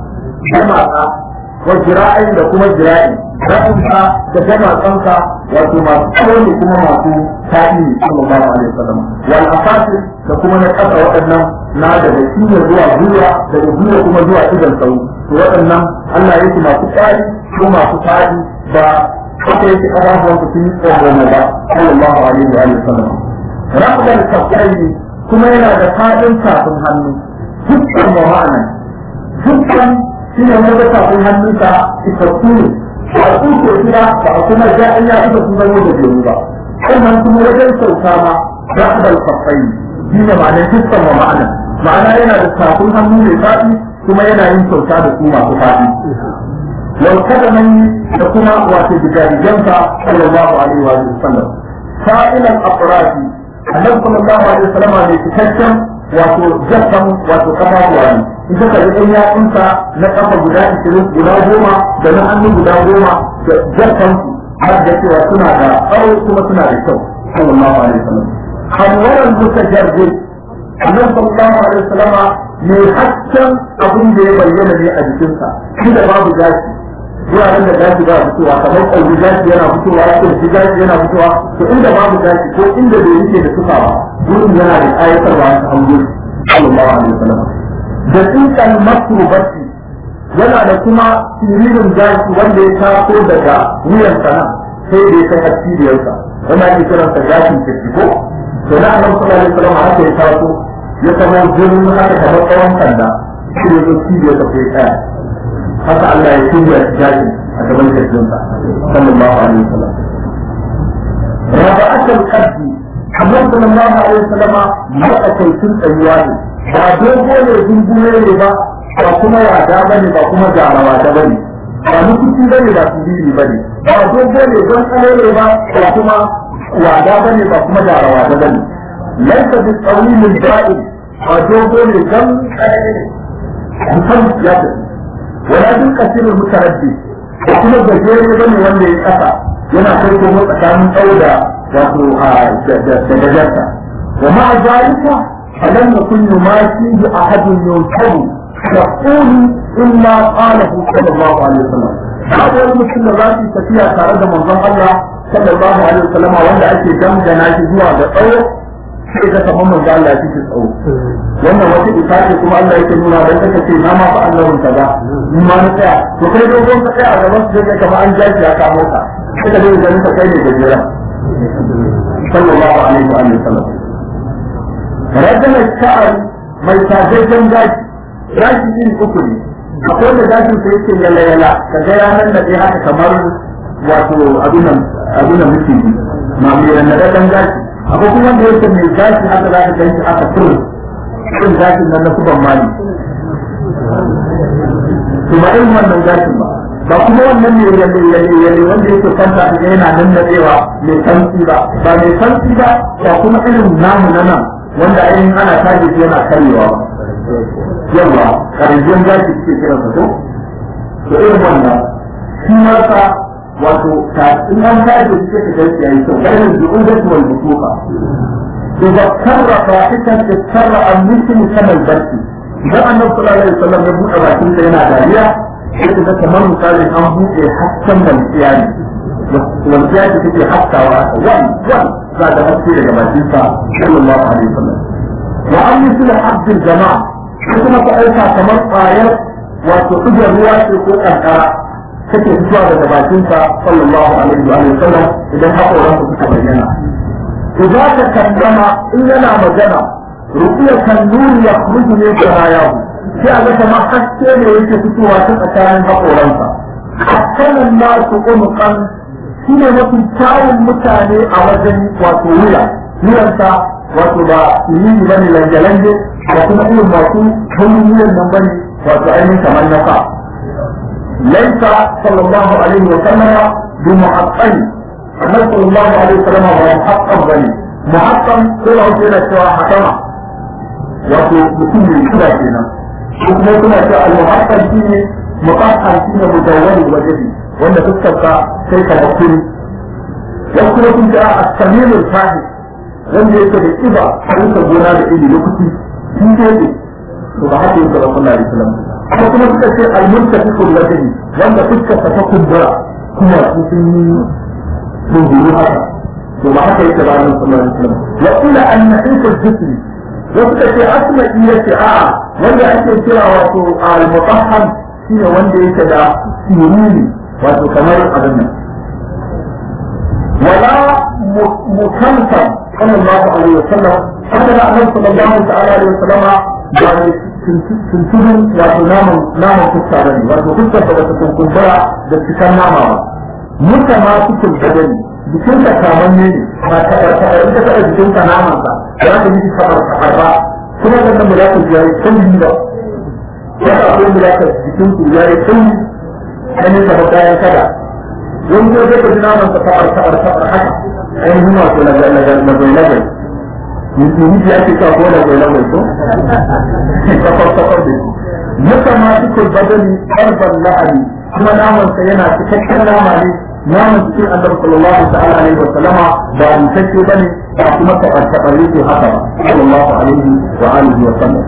jama'a wa jira'i da kuma jira'i ra'inka da jama'anka wato masu tsawon da kuma masu ta'i sallallahu alaihi wasallam wal afasi da kuma na ƙasa waɗannan na daga cinya zuwa zuwa daga zuwa kuma zuwa idan sau to waɗannan Allah ya yi masu tsari ko masu tsari ba haka yake ƙarfafa su sun yi tsoro ba sallallahu alaihi wa sallam rabbal kafai kuma yana da fadin kafin hannu dukkan ma'ana dukkan shi ne wanda kafin hannunsa isassu ne ba a tsuke shi ba ba a kuma ja an ya ita sun zama da biyu ba sannan kuma wajen sauka ma rabbal kafai shi ne ma'anar dukkan ma'ana ma'ana yana da kafin hannu mai faɗi kuma yana yin kyauta da su masu faɗi wal kadamai da kuma wato digarigansa sallallahu alaihi wa sallam sa'ilan afradi annabi sallallahu alaihi wa sallam ne cikakken wato jaffan wato kafafuwa ne in ka kalli ɗan yatsunsa na kafa guda ishirin guda goma da na hannu guda goma da jaffan har da cewa suna da tsawo kuma suna da kyau sallallahu alaihi wa sallam hanwaran mutajarrid annabi sallallahu alaihi wa sallam mai hasken abin da ya bayyana ne a jikinsa shi da babu gashi wuraren da gashi ba fitowa kamar ƙauri gashi yana fitowa kirji gashi yana fitowa to inda babu gashi ko inda bai yake da tufa ba wurin yana da ayatarwa ta hango sallallahu alaihi wasallam da tsinkan makrubati yana da kuma siririn gashi wanda ya taso daga wuyan sana sai da ya kai hasiriyarsa wanda ake kiransa gashin kirji ko to na annabi sallallahu alaihi wasallam haka ya taso ya kama jirgin haka kamar tsawon kanda shi ne zo cibiyar ta kai tsaya haka Allah ya shirya jaji a gaban kirjinsa sallallahu alaihi wasallam raba akal kaddi Allah sallallahu alaihi wasallam matsakaicin tsayuwa ne ba dogo ne dungume ne ba ba kuma wada bane ba kuma jarawa da bane ba mutunci bane ba siriri bane ba dogo ne don tsare ne ba ba kuma wada bane ba kuma jarawa da bane laisa bi tsawilin da'in ba dogo ne don tsare ne mutum ya tafi wala duk kasirin mutaraddi da kuma gajere bane wanda ya kasa yana kai kuma tsakanin tsawo da wato da gajarta wa ma'a zalika alam yakun yumashi bi ahadin yawtabu يقول إلا قاله صلى الله عليه وسلم هذا المسلم الراسي تفيها تارد من ظن الله صلى الله عليه وسلم وأن أتي جم جناجي هو بقوة إذا تمام من قال لا تجد أو وأن وجد إفاده كما الله يتنون على ذلك في نام فأنه انتبه ما نتاع وكيف يقول تقع على مسجد كما أنجاز يا كاموتا كيف يقول ذلك كيف يجب صلى الله عليه وآله وسلم رجل الشعر mai sajajjen gashi gashi iri uku ne akwai da gashin sa yake yala yala ka ga yanar da haka kamar wato abin nan abin nan muke yi ma mai rannadan gashi akwai kuma da yake mai gashi haka za ka ganshi haka kuro irin gashin nan na kuban mali to ba irin wannan gashin ba ba kuma wannan ne yalle yalle yalle wanda yake kwanta da yana nan nadewa mai santi ba ba mai santi ba ba kuma irin namu na nan wanda ainihin ana tashi shi yana karyewa yawa karjin gashi suke kira sa to to irin wannan shi ma sa wato ta in an tashi shi ke gashi yayi to kai ne duk da wal butuka إذا كرر فاحشة تكرر المثل كما البركي إذا أن صلى الله عليه وسلم يبوء باكين سينا داريا إذا كمان مثال أن بوء حتى من القيام والقيام تتي حتى وان وان بعد مسير باكين صلى الله عليه وسلم وأن مثل حد الجماعة كما تأيسا كمان آيات وتقضي الرواية في القرآن kake fitowa daga bakinsa sallallahu alaihi wa sallam idan haƙoransa suka bayyana إذا تكلم إلا لا مجنى رؤية النور يخرج من شراياه في هذا ما حتى يوجد فتوى أكان بقولنسا حتى الناس أنقا shine mafi kyawun mutane a wajen wato wuya wuyansa wato ba yi ba ne lange-lange da kuma irin masu hannun wuyan nan bane wato ainihin kamar na fa laisa sallallahu alaihi wa sallama bi mu'aqqali annabi sallallahu alaihi wasallam ba muhaqqaq bane muhaqqaq ko da wani yana cewa hakama wato mutum ne kira kenan ko kuma kuma cewa al-muhaqqaq shine muqaqqaq shine mudawwal wajhi wanda fuskar ka sai ka hakuri wasu kuma sun ce a samir al-fahim wanda yake da kiba a gona da iri lokaci shi ne to ba haka yake sallallahu alaihi wasallam ko kuma suka ce al-muntafiqul wajhi wanda fuskar ta kumbura kuma sun yi من ظهورها وبعد يتبع النبي صلى الله عليه وسلم وقيل ان نحيف الجسم وقت في اصل ايه اه ولا ake kira wato al-mutahham shine wanda yake da sirri wato kamar abin nan wala mukalfam sallallahu alaihi wasallam haka da annabi sallallahu ta'ala alaihi wasallam da tuntunin wato naman naman fuska bane wato fuskar da ta kunkumbura da cikan nama ba muka ma cikin gadani jikin ka kaman ne ba ta ba ta in ka taɓa jikin ka naman sa za ka yi kamar kamar ba kuma da nan mulaka ya yi kulli ba ya ka ko mulaka jikin ku ya yi kulli ganin da bayan kada wani ko zai ka ji naman sa kamar kamar kamar haka ainihin wato na na na na na na Mutum ya ce ka ko da goyi lagos ko? Kafar kafar da Muka ma cikin badani ƙarfan la'ani kuma namansa yana cikakken nama ne naman cikin annabi sallallahu ta'ala alaihi wa sallama ba mutacce bane ba kuma tabar yake haka ba sallallahu alaihi wa alihi wa sallam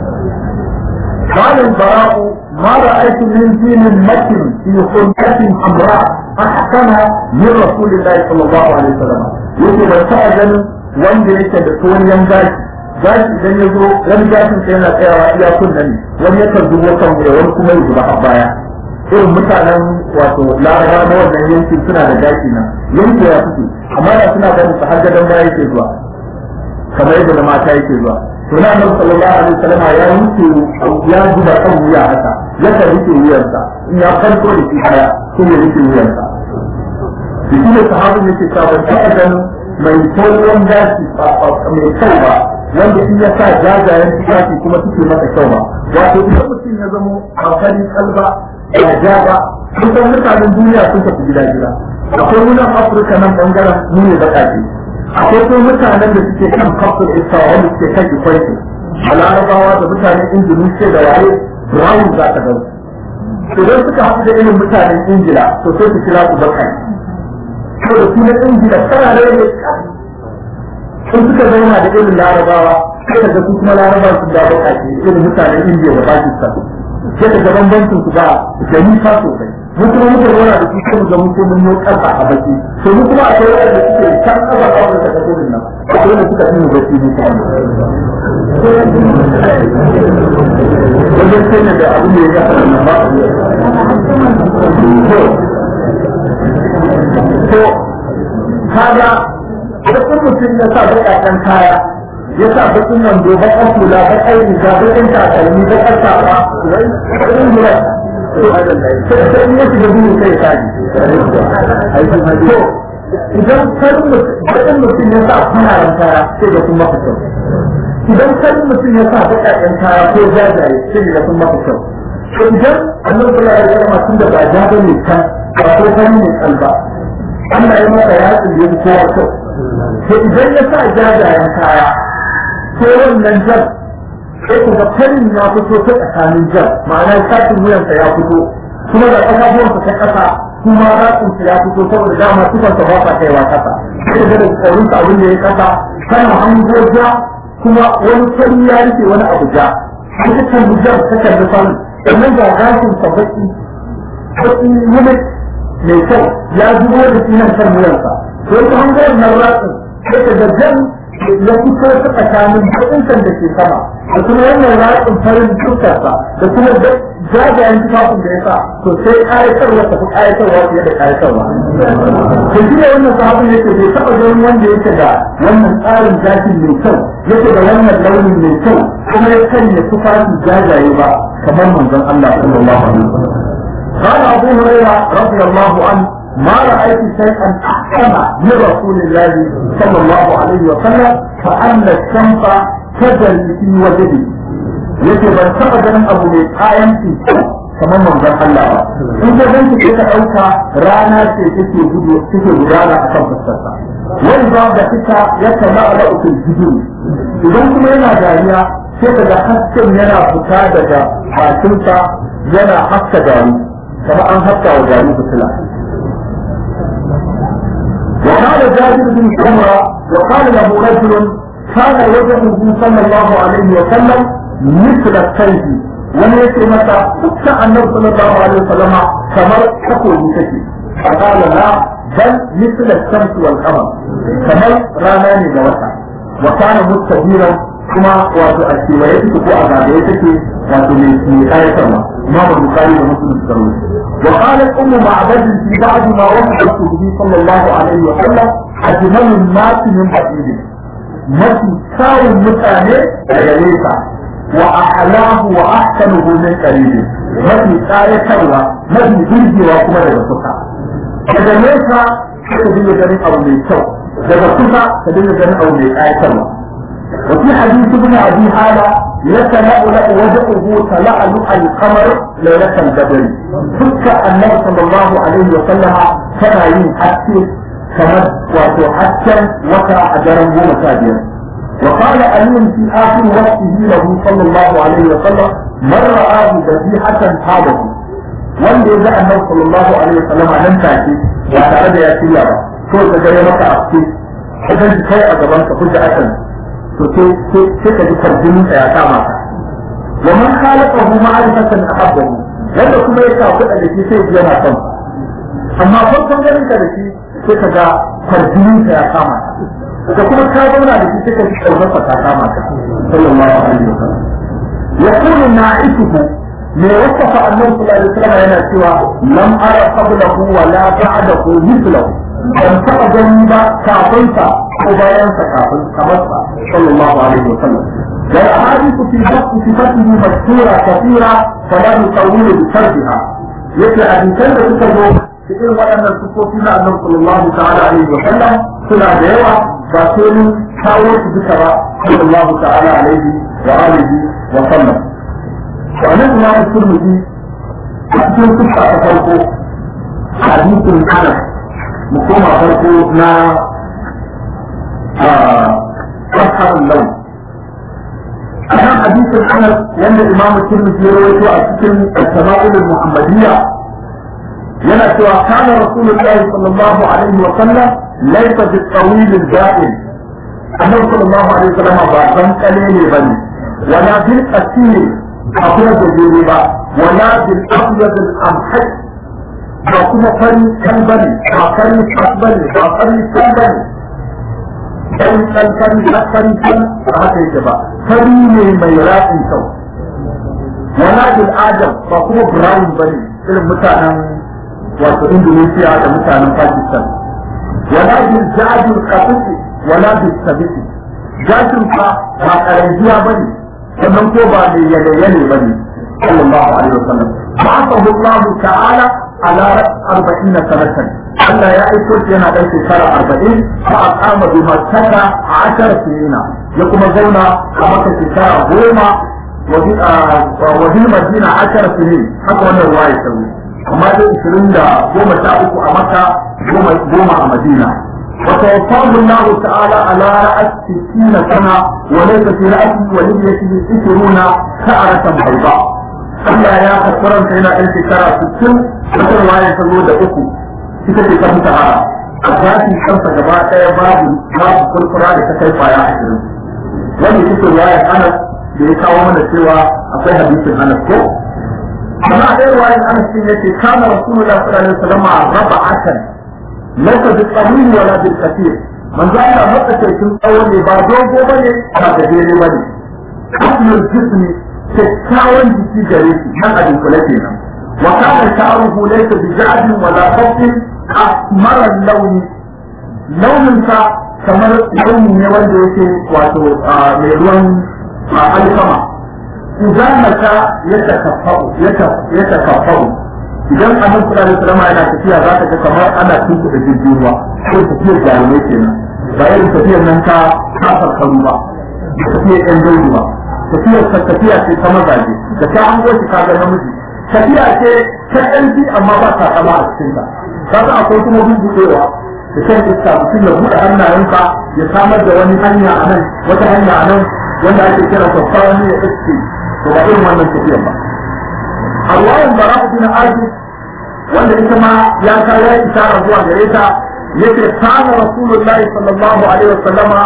قال البراء ما رأيت من دين مكن في خلقة حمراء أحسن من رسول الله صلى الله عليه وسلم يقول وسأل wanda yake da tsohon gashi gashi idan ya zo wani gashin sai yana tsayawa iya kunnen wani yakan zubo kan wuya wani kuma ya zuba a baya irin mutanen wato laraba na wannan yankin suna da gashi nan yanki ya fito amma da suna ganin su har gadon baya yake zuwa kamar yadda da mata yake zuwa to na annabi sallallahu alaihi wasallam ya wuce ya zuba kan wuya haka ya kan rike wuyarsa in ya farko da shi haya sai ya rike wuyarsa shi ne sahabin yake cewa ban taɓa ganin mai tsohon gashi mai kyau ba wanda in ya sa jajayen tufafi kuma suke masa kyau ba wato idan mutum ya zamo a farin kalba ya ja ba kusan mutanen duniya sun tafi gida gida akwai wunan afirka nan bangaren mu ne baƙaƙe akwai kuma mutanen da suke kan kafin isa wanda suke kan ikwaiti a larabawa da mutanen indonesia da waye brown za ka gani idan suka haɗu da irin mutanen ingila to sai su kira su baƙaƙe to da sunan ingila tana da ne sun suka zauna da irin larabawa sai da su kuma larabawa sun da baƙaƙe irin mutanen indiya da pakistan sai ka ga bambancin su ba da nisa sosai mu kuma muka zauna da su sai mu ga mun ko mun yi ƙasa a baki to mu kuma akwai wanda suke can ƙasa a wanda ta gudun nan akwai wanda suka fi mu baki ne kuma wajen sai da abin da ya gasa nan ba to kaga idan mutum ya sa baƙaƙen kaya ya sa baƙin wando baƙar hula baƙar riga baƙin takalmi baƙar safa wai baƙin hula sai sai ya shiga duhu sai ya to idan farin baƙin mutum ya sa fararen kaya sai da kuma kyau idan farin mutum ya sa baƙaƙen kaya ko jajaye sai da kuma kyau to idan annabi sallallahu alaihi wasallam tun da ba ja bane kan ba ko farin ne kalba Allah ya masa yatsun da ya kowa kyau to idan ya sa jajayen kaya ko wannan jan sai ku ga farin ya fito ta tsakanin jan ma'ana sakin wuyansa ya fito kuma da ƙafafuwansa ta ƙasa kuma ratsinsa ya fito saboda dama tufansa ba sa kaiwa ƙasa sai da tsoronsa abin da ya ƙasa kana hango ja kuma wani fari ya rufe wani abu ja an ta kalli jan ta kalli farin sannan ga gashin sa baki baki yunit mai kyau ya zubo da shi nan kan wuyansa to ta hango wannan ratsin sai ka ga jan ya fito ta tsakanin kuɗinsan da ke sama da kuma wannan ratsin farin dukkansa da kuma jajayen tufafin da ya sa to sai ƙayatarwa tafi ƙayatarwa fiye da ƙayatarwa. Da shi ne wannan sahabin yake bai taɓa ganin wanda yake da wannan tsarin gashin mai kyau yake da wannan launin mai kyau kuma ya sanya tufafin jajaye ba kamar manzon Allah sallallahu alaihi wasallam. قال أبو هريرة رضي الله عنه ما رأيت شيئا أحسن من رسول الله صلى الله عليه وسلم فأن الشمس تجري في وجهه yake ban taɓa ganin abu mai kayanci kamar manzon Allah ba in ka ganci ke ka ɗauka rana ce take gudu take gudana a kan fuskarsa wani ba da fita ya kama ala ukul gudu idan kuma yana dariya sai ka ga hasken yana fita daga bakinsa yana haska gari kamar an haska wa gari fitila وقال جابر بن سمرة وقال له رجل كان وجهه صلى الله عليه وسلم مثل السيف wani ya ce mata dukkan annabi sallallahu alaihi wasallama kamar takobi take faqala la bal misl ash-shams wal qamar kamar rana ne da wata wa kana mustabiran kuma wato a kewaye take ko a zagaye take wato mai mai kayatarwa ma ba bukari da muslim suka rubuta wa qalat ummu ma'bad fi ba'd ma waqa'at bihi sallallahu alaihi wa sallam ajmalu an-nas min hadid mafi kyawun mutane daga nesa وأحلاه وأحسنه من قريب mafi tsayatarwa mafi birgewa kuma daga kusa daga nesa ka dinga ganin abu mai kyau daga kusa ka dinga ganin abu mai tsayatarwa وفي حديث ابن ابي هذا يتلأ له وجهه تلألؤ القمر ليلة البدر فك النبي صلى الله عليه وسلم كان يحكي كما وتحكم وكا أجرا ومساجرا وقال علي في آخر وقته له صلى الله عليه وسلم من رآه ذبيحة هذه wanda ya ga annabi sallallahu alaihi wasallam a nan take ba tare da ya shirya ba ko ka ga maka a ce ka ga kai a gaban ka hujja akan to sai sai ka ji farjinin ya kama ka wa man khalaqahu ma'rifatan ahabbahu wanda kuma ya kafu da shi sai ya yana son amma farkon ganin ka da shi sai ka ga farjinin ya kama ka da kuma ka zauna da shi sai ka kaunar ta kama ka sallallahu alaihi wasallam yaqulu na'isuhu me wasafa annabi sallallahu alaihi wasallam yana cewa lam ara qablahu wa la ba'dahu mithlahu ban taɓa gani ba kafin sa ko bayan sa kafin kamar sa sallallahu alaihi wasallam والأحاديث في وقت صفته مشهورة كثيرة فلا نطول بشرحها. يتلى حديثان تكتبوا في إن وأن الصفوف النبي صلى الله تعالى عليه وسلم suna da yawa ba sai mun kawo su duka ba sallallahu ta'ala alaihi wa alihi wa sallam to anan kuma da turmudi a cikin kusa ta farko hadisin anas mu koma farko na fasahar lau a nan hadisin anas wanda imamu turmudi ya rawaito a cikin al-sama'il muhammadiyya yana cewa kana rasulullahi sallallahu alaihi wa sallam ليس بالطويل الدائم النبي صلى الله عليه وسلم بعد قليل بني ولا بالقصير أقول جديد با wala bil abyad al amhad ba kuma fari kan bane ba fari kan bane ba fari kan bane fari kan fari kan fari kan ba haka yake ba fari ne mai ratsin kyau wala bil adam ba kuma brown bane irin mutanen wato Indonesia da mutanen Pakistan wala bil jadul qatisi wala bil sabiti gashin fa ba karanjiya bane sannan ko ba mai yale yale bane sallallahu alaihi wasallam ba'athahu Allah ta'ala ala arba'ina sanatan Allah ya aiko shi yana ɗan shekara arba'in fa aqama bi makkata ashar sinina ya kuma zauna a maka shekara goma wa bi madina ashar sinin haka wannan ruwaya ta wuce amma dai ishirin da goma sha uku a maka goma a madina وتوفاه الله تعالى على رأس ستين سنة وليس في رأسه وليته عشرون شعرة بيضاء Allah ya karɓaran ta yana ɗan shekara sittin wata ruwaya ta zo da uku ita ce ta mutahara a zafin kansa gaba ɗaya babu babu kurkura da ta kai kwaya ashirin wani ita ce ruwaya Anas da ya kawo mana cewa akwai hadisin Anas ko amma a ɗaya ruwayan Anas din yace kana Rasulullah sallallahu alaihi wasallam raba'atan laysa bil-qawil wala bil-kathir manzo Allah matsakaicin tsawon ne ba dogo bane ba gajere bane Ahlul jismi kyakkyawan jiki gare shi nan a dunkule kenan wa kana sha'ruhu laysa bi ja'din wala khafin asmara launi launin sa kamar launi ne wanda yake wato mai ruwan alkama idan mata ya takaffau ya takaffau idan annabi sallallahu alaihi wasallam yana tafiya za ka ga kamar ana tunkuɗa jirgin ruwa ko tafiyar jarumai kenan ba irin tafiyar nan ta kafar karu ba tafiyar yan daudu ba tafiyar ta tafiya ce ta mazaje da ta an goshi ka ga namiji tafiya ce ta ƙarfi amma ba ta kama a cikin ta kaga akwai kuma bubuɗewa da shan iska mutum ya buɗe hannayensa ya samar da wani hanya a nan wata hanya a nan wanda ake kira babban ya iske to ba irin wannan tafiyar ba Allahun bara'u bin Azib wanda ita ma ya ka ya isara zuwa gare ta yace kana rasulullahi sallallahu alaihi wasallama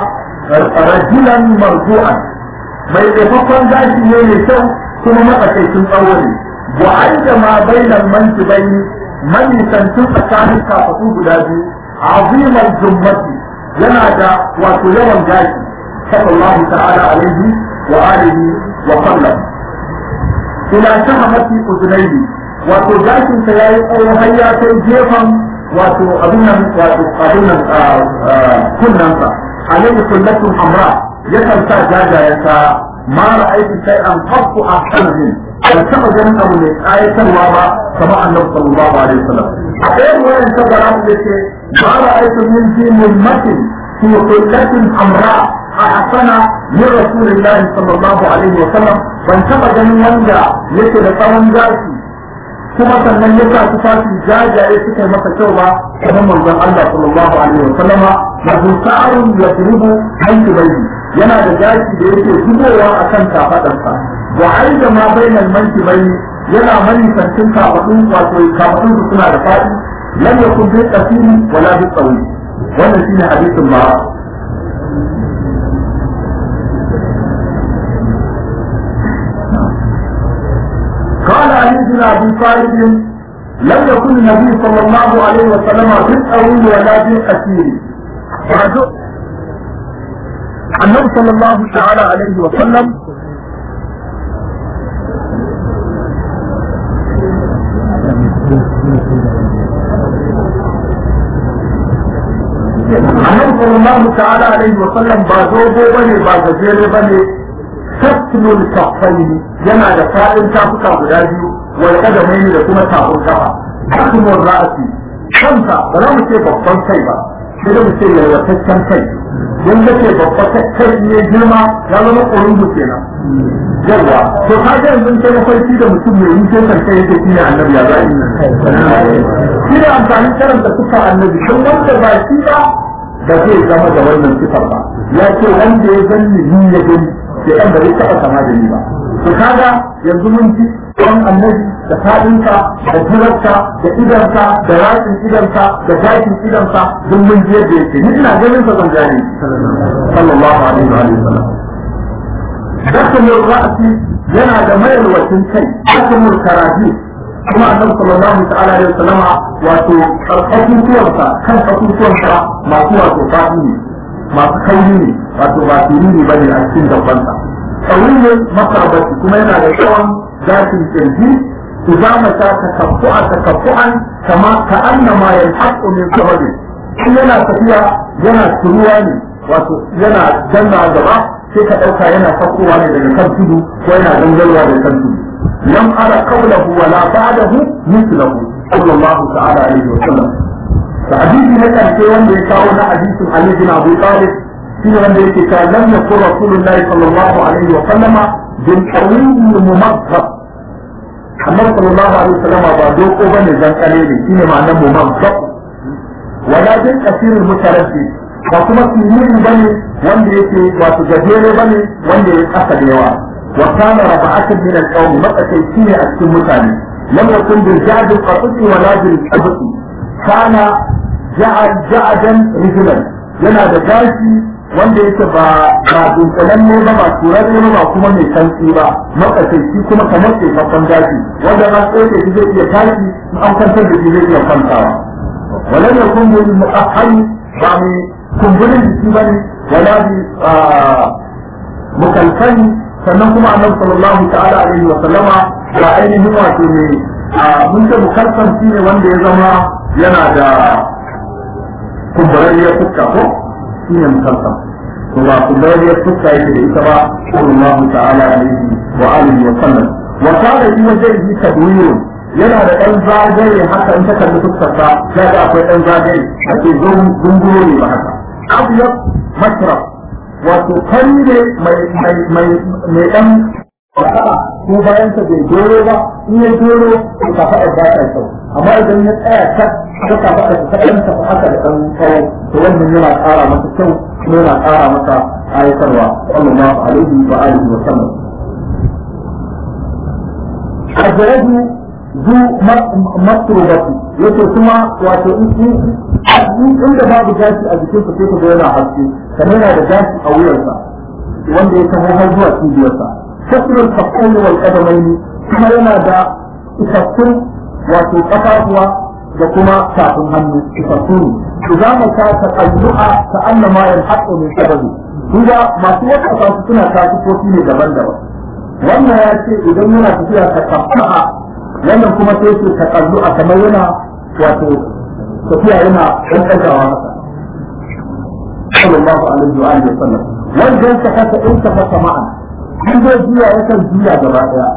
rajulan marju'an mai taimakon gashi ne mai kyau kuma matsakaicin tsawo ne wa aida ma bainal mankibaini manisantin tsakanin kafatu guda biyu azimar jummati yana da wato yawan gashi sallallahu ta'ala alaihi wa alihi wa sallam ila shahamati uzunaihi wato gashin sa yayi tsawo har ya kai gefen wato abin nan wato abin nan kunnan sa alaihi kullatun hamra yakan sa jajayensa ma ra'aytu shay'an qattu ahsana min ban taɓa ganin abu mai ƙayatarwa ba kamar annabi sallallahu alaihi wasallam a ɗayan wayan ta bara mu yace ma ra'aytu min dinin matin fi kullatin hamra ahsana min rasulillahi sallallahu alaihi wasallam ban taɓa ganin wanda yake da tsawon gashi kuma sannan ya sa tufafi jajaye suka yi masa kyau ba kamar manzon Allah sallallahu alaihi wasallam lahu sa'arun yadrubu hanki bayni yana da gashi da yake zubowa a kan kafaɗarsa wa aida ma bainal manki bayni yana manisancin kafaɗun wato kafaɗun su suna da faɗi lam yakun bi qasiri wala bi tsawi wannan shine hadisin ba قال علي بن ابي طالب لم يكن النبي صلى الله عليه وسلم بالطويل ولا بالقصير النبي صلى الله تعالى عليه وسلم النبي صلى الله تعالى عليه وسلم بازوبو بني بازجيري بني شكل الكفين ينا da fa'in tafuka guda biyu wal kadamaini da kuma tafin kafa hakimin ra'asi kanta ba za mu ce babban kai ba sai da mu ce yalwataccen kai don da ke babba kai ne girma ya zama ƙorungu kenan yawa to ka ga yanzu kai mafarki da mutum mai yin kai kai yake shine annabi ya zai shi da amfani karanta suka annabi don wanda ba shi ba ba zai zama da wannan sifar ba ya ce wanda ya zanni ni ya gani ke ɗan ba zai taɓa kama da ni ba to kaga yanzu mun ji don annabi da faɗinka da jirarka da idanka da ratsin idanka da gashin idanka duk mun ji yadda yake ni ina ganin sa zan gane sallallahu alaihi wa sallam dakhil ra'si yana da mayarwacin kai akamul karaji kuma annabi sallallahu ta'ala alaihi wasallam wato karkashin tuwansa kan kasusuwansa masu wato fadi ne masu kauri ne wato ba firiri ba ne a cikin gabansa kauri ne masarbaci kuma yana da yawan gashin kirji إذا مشى تكفؤا تكفؤا كما كأنما ينحط من صهد yana tafiya yana turuwa ne wato yana janna gaba sai ka ɗauka yana fakowa ne daga kan tudu ko yana gangarwa daga kan tudu lam ara qawlahu wa la ba'dahu mithlahu sallallahu ta'ala alaihi wa sallam da hadisi na karshe wanda ya kawo na hadisin Ali bin Abu Talib shine wanda yake cewa lam yakun rasulullahi sallallahu alaihi wa sallama bil qawiyyi mumazzab annabi sallallahu alaihi wasallam ba doko bane dan kare ne shine ma'anar mu mamsa wala bin kasirin mutaraddi ba kuma sirri bane wanda yake wato gajere bane wanda ya kasa da yawa wa kana raba'atan min al-qawm matsakaici ne a cikin mutane lam yakun bil ja'd qat'i wala bil qabti kana ja'ad ja'adan rijlan yana da gashi wanda yake ba ba dunkulen ne ba ba turar ne ba kuma mai santsi ba makasaici kuma kamar ke kafan daji wanda na tsoke shi zai iya tashi in an kwantar da shi zai iya kwantawa walan ya kun bil mu'ahhari ba mai kumburin jiki bane wala bi mukalfani sannan kuma annabi sallallahu ta'ala alaihi wa sallama ba ainihin wato ne mun ce mukalfan shi ne wanda ya zama yana da kumburarriyar fuska ko shine musamman to ba ku da ya fuska yake da ita ba sallallahu ta'ala alaihi wa alihi wa sallam wa kana yi wajen yi tadwir yana da dan zagaye haka in ta kalli fuskar sa ya ga akwai dan zagaye ake zunguro ne ba haka abyad masraf wato kai ne mai mai mai mai dan ko bayan ta bai doro ba in ya doro ka faɗa ba ta kyau amma idan ya tsaya ta ta ka faɗa ta kan ta haka da ɗan tsawo to wannan yana ƙara masa kyau kuma yana ƙara masa ayatarwa sallallahu alaihi wa alihi wa sallam ajradu zu matrubati yace kuma wato in inda babu gashi a jikin sa sai ka ga yana haske kamar yana da gashi a wuyarsa wanda ya taho har zuwa cibiyarsa كسر الكفين والقدمين كما ينادى تكسر وتقفافها وكما كافن هم تكسر إذا ما كان تقلعا كأنما ينحط من سببه إذا ما توقع سنة كافي فوتيني دبن دبن wannan ya ce idan yana tafiya ta kafa'a wannan kuma sai ce ta kallu a kamar yana wato tafiya yana ɗan ɗagawa haka sallallahu alaihi wa alihi wa sallam wanda ya kasa in ka fasa ma'a in zai juya yakan juya gaba daya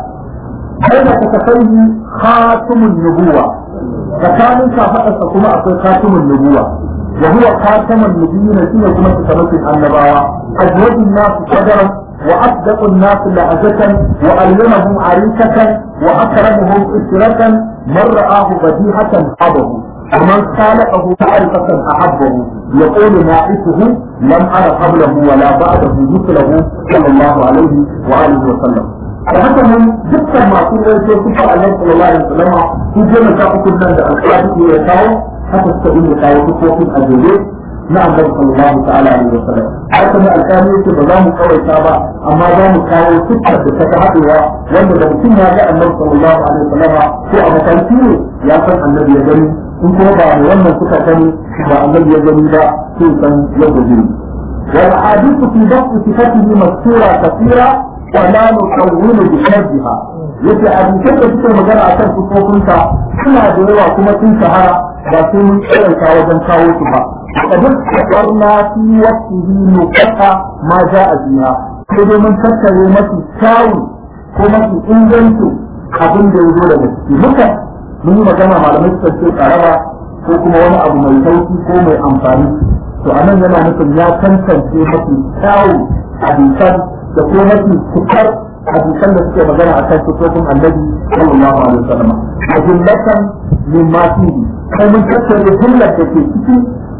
sai da ka kai khatumun nubuwa tsakanin kafadarsa kuma akwai khatumun nubuwa wa huwa khatamun nubiyina shine kuma tsakanin annabawa ajwadun nasu sadaran wa asdaqun nasu la'azatan wa alyamahum arikatan wa akramuhum isratan man ra'ahu badihatan habahu ومن خالقه معرفة أحبه يقول ناعسه لم أرى قبله ولا بعده مثله صلى الله عليه وآله وسلم فهذا من ذكر ما كل شيء كفى الله صلى الله عليه وسلم في جمع تأكل من الأسئلة يتاو حتى تستقيم يتاو تفوق الأجلين نعم النبي صلى الله تعالى عليه وسلم حتى من الثاني يقول بضام قوي تابع أما دام كاو ستة بتتحدوا وأن لو كنا جاء النبي صلى الله عليه وسلم هو أبو تنسيه يا سن النبي يجري in kuma ba mu wannan suka sani ba annabi ya gani ba sun san yadda zai wal hadithu fi dafu sifatihi masura kathira wa la nuqawwilu bi sharriha yace hadisan da suke magana akan sifofinsa suna da yawa kuma sun shahara ba sai mun tsaranta wajen kawo su ba kadin karna fi waqtihi nuqata ma ja'a biha sai dai mun tattare mafi kyawu ko mafi inganci abin da ya zo daga ciki muka mun yi magana malamai suka ce karaba ko kuma wani abu mai sauki ko mai amfani to anan yana nufin ya tantance mafi kyawu hadisan da ko mafi cikar hadisan da suke magana a kan sufofin annabi sallallahu alaihi wasallam a jumlatan min ma fihi kai mun tattare jumlar da ke ciki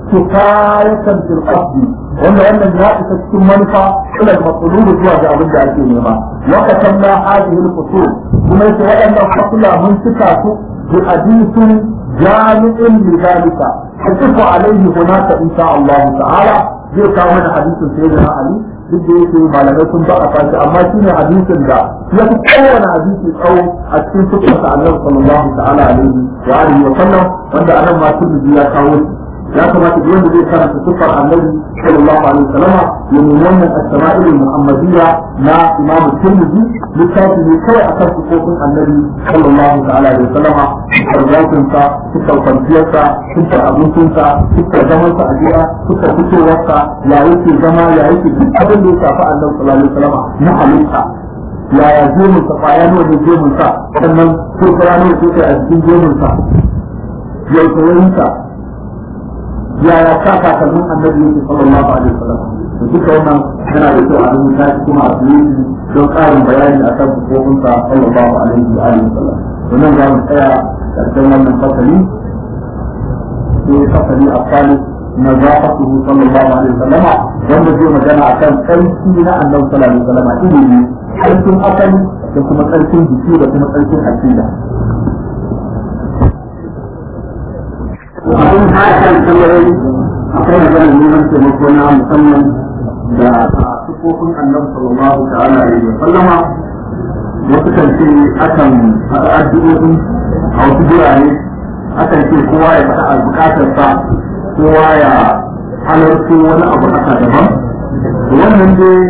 kifayatan fil qasdi wanda wannan ya isa cikin manufa ila al-maqlub zuwa ga abin da ake nema wa katamna hadhihi al-fusul kuma yake waɗannan fasula mun cika su بحديث جامع لذلك تقف عليه هناك إن شاء الله تعالى zai kawo mana hadisin sai da Ali duk da yake malamai sun ba a fashi amma shi ne hadisin da ya fi kowane hadisi tsawo a cikin sukunsa annabi sallallahu ta'ala alaihi wa alihi wa sallam wanda anan ma turbi ya kawo shi ya kamata duk wanda zai karanta sufar annabi sallallahu alaihi wa sallam ya nemi wannan as-sama'il muhammadiyya na imam tirmidhi littafi ne kawai akan sufofin annabi sallallahu ta'ala alaihi wa sallam farzatin sa sufar kwanciyar sa sufar abincin sa sufar zaman sa a gida sufar fitowar sa ya yake zama ya yake duk abin da ya shafi annabi sallallahu alaihi wa sallam na halitta yaya gemun sa kwaya nawa ne gemun sa sannan kurkura nawa ce a cikin gemun sa yau tsayayin sa yaya sa kakannin annabi yake sallallahu alaihi wasallam to duka wannan yana da kyau a rubuta shi kuma a tsaye don ƙarin bayani a kan hukumunsa sallallahu alaihi wa alihi wasallam wannan za mu tsaya karshen wannan fasali sai fasali a kwali na zafatuhu sallallahu alaihi wasallam wanda zai magana akan tsarki na annabi sallallahu alaihi wasallam ilimi tsarkin asali da kuma tsarkin jiki da kuma tsarkin akida abin hakan tambayoyi akwai maganar neman taimako na musamman da sufofin annabi sallallahu ta'ala alaihi wa sallama wasu kan ce akan haɗa addu'o'i a wasu birane akan ce kowa ya faɗa bukatarsa kowa ya halarci wani abu haka daban wannan dai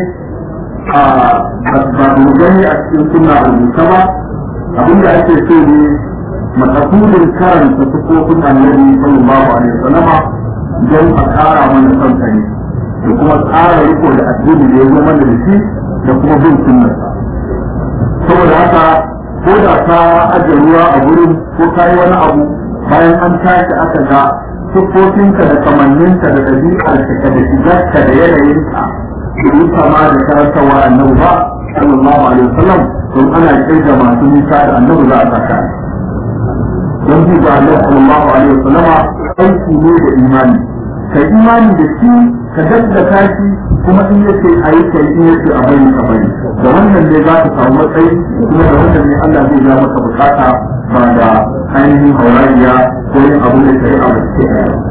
ba mu gani a cikin suna rubuta ba abinda ake so ne makasudin karanta sufofin annabi sallallahu alaihi wasallama don a kara mana son ne da kuma tsara riko da addini da ya zo mana da shi da kuma bin sunnarsa saboda haka ko da ka ajiye ruwa a gurin ko ka yi wani abu bayan an tashi aka ga siffofinka da kamanninka da ɗabi'arka da shigarka da yanayinka da yi kama da karantarwa annabi ba sallallahu alaihi wasallam don ana kirga masu nisa da annabi za a saka don ji ga Allah sallallahu alaihi wasallama aiki ne da imani ka imani da shi ka gaggata shi kuma in yace ayi kai in yace a bari ka bari da wannan ne za ka samu matsayi kuma da wannan ne Allah zai ga maka bukata ba da ainihin haurariya ko yin abu da shari'a ba ce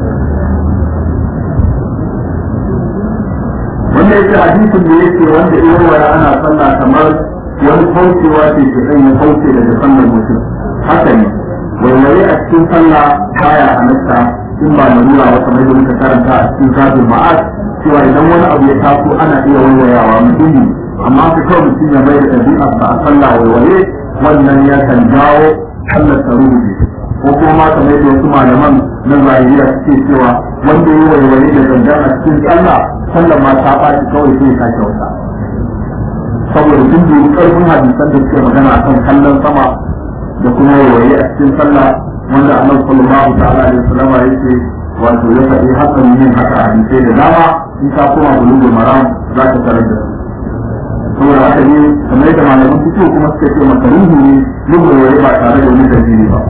wanda yake hadisin da yake wanda irin waya ana sallah kamar wani kaucewa ce ke sanya kauce daga sallar mutum haka ne waiwaye a cikin sallah baya halatta in ba na nuna wata mai muka karanta a cikin zabin ma'ad cewa idan wani abu ya taso ana iya waiwayawa muhimmi amma ka kawai mutum ya mai da ɗabi'ar a sallah waiwaye wannan ya kan jawo sallar ta rubuce ko kuma ma kamar yadda wasu malaman na zahiriya suke cewa wanda ya waiwaye da gangan a cikin sallah sallar ma ta ɓaci kawai sai ya sake wata saboda sun dubi ƙarfin hadisan da suke magana akan kallon sama da kuma waiwaye a cikin sallah wanda annabi sallallahu ta'ala alaihi wasallam yake wato ya faɗi hakan yin haka a hadisai da dama in ka koma bulugul maram za ka tarar da su saboda haka ne kamar yadda malaman fito kuma suka ce makaruhu ne yin waiwaye ba tare da wani dalili ba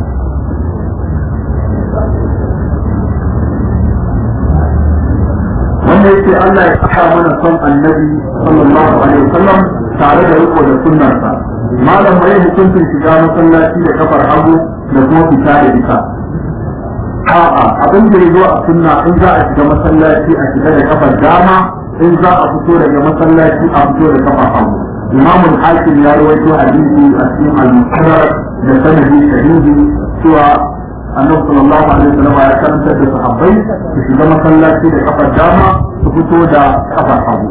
wanda yake Allah ya saka mana son annabi sallallahu alaihi wasallam tare da riko da sunnarsa malam bai hukuncin shiga masallaci da kafar hagu da kuma fita da ita a'a abin da ya zo a sunna in za a shiga masallaci a shiga da kafar dama in za a fito daga masallaci a fito da kafar hagu imam al-hakim ya rawaito hadisi a cikin al-musnad da sanadi sahihi cewa annabi sallallahu alaihi wasallam ya karanta da sahabbai su shiga masallaci da kafar dama su fito da kafar hagu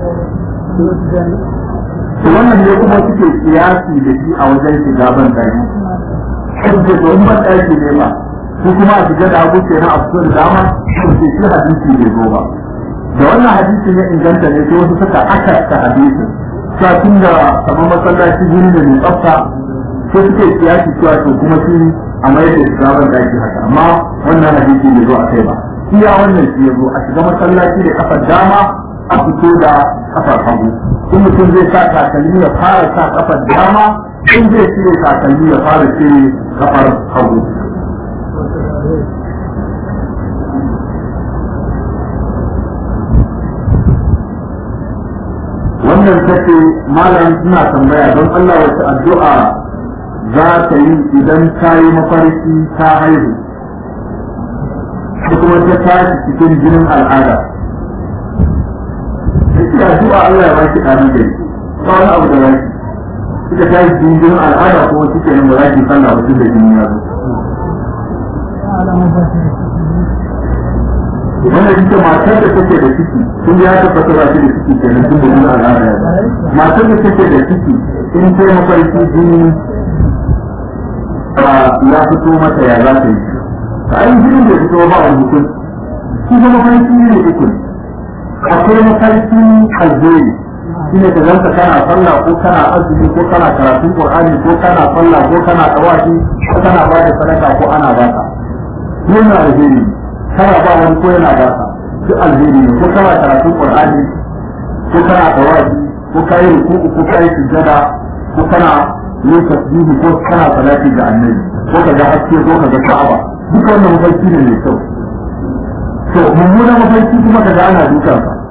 to wannan ne kuma suke kiyasi da shi a wajen shiga ban daki sai to in ban daki ne ba ko kuma a shiga da hagu kenan a fito da dama to sai shi hadisi bai zo ba da wannan hadisi ne inganta ne sai wasu suka aka ta hadisi cewa tun da kamar masallaci gini da mai tsafta sai suke kiyasi cewa to kuma shi a mai da shiga ban daki haka amma wannan hadisi bai zo a kai ba iya wannan shi ya zo a shiga masallaci da kafar dama a fito da kafar hagu in mutum zai sa takalmi ya fara sa kafar dama in zai cire takalmi ya fara cire kafar hagu wannan take malam suna tambaya don Allah wace addu'a za ta yi idan ta yi mafarki ta haihu ko kuma ta tashi cikin jinin al'ada da addu'a Allah ya baki ɗan da ba wani abu da baki suka ta yi jinin al'ada ko suke nan ba za ki sallah ba tun da jini ya zo wanda ita matar da take da ciki sun ya tabbata ba shi da ciki kenan tun da jinin al'ada ya zo matar da take da ciki in ta mafarki jini ya fito mata ya za ta yi a yi jinin da fito ba wani mutum shi ga mafarki ne uku ne akwai mafarki alheri shi ne ka zanta kana sallah ko kana azumi ko kana karatun qur'ani ko kana sallah ko kana tawafi ko kana ba da sadaka ko ana ba ka yana alheri kana ba wani ko yana ba ka duk alheri ne ko kana karatun qur'ani ko kana tawafi ko kai ruku'u ko kai sujjada ko kana yin tasbihi ko kana salati ga annabi ko ka ga haske ko ka ga ka'aba duk wannan mafarki ne mai kyau to mummunan mafarki kuma ka ga ana dukan ka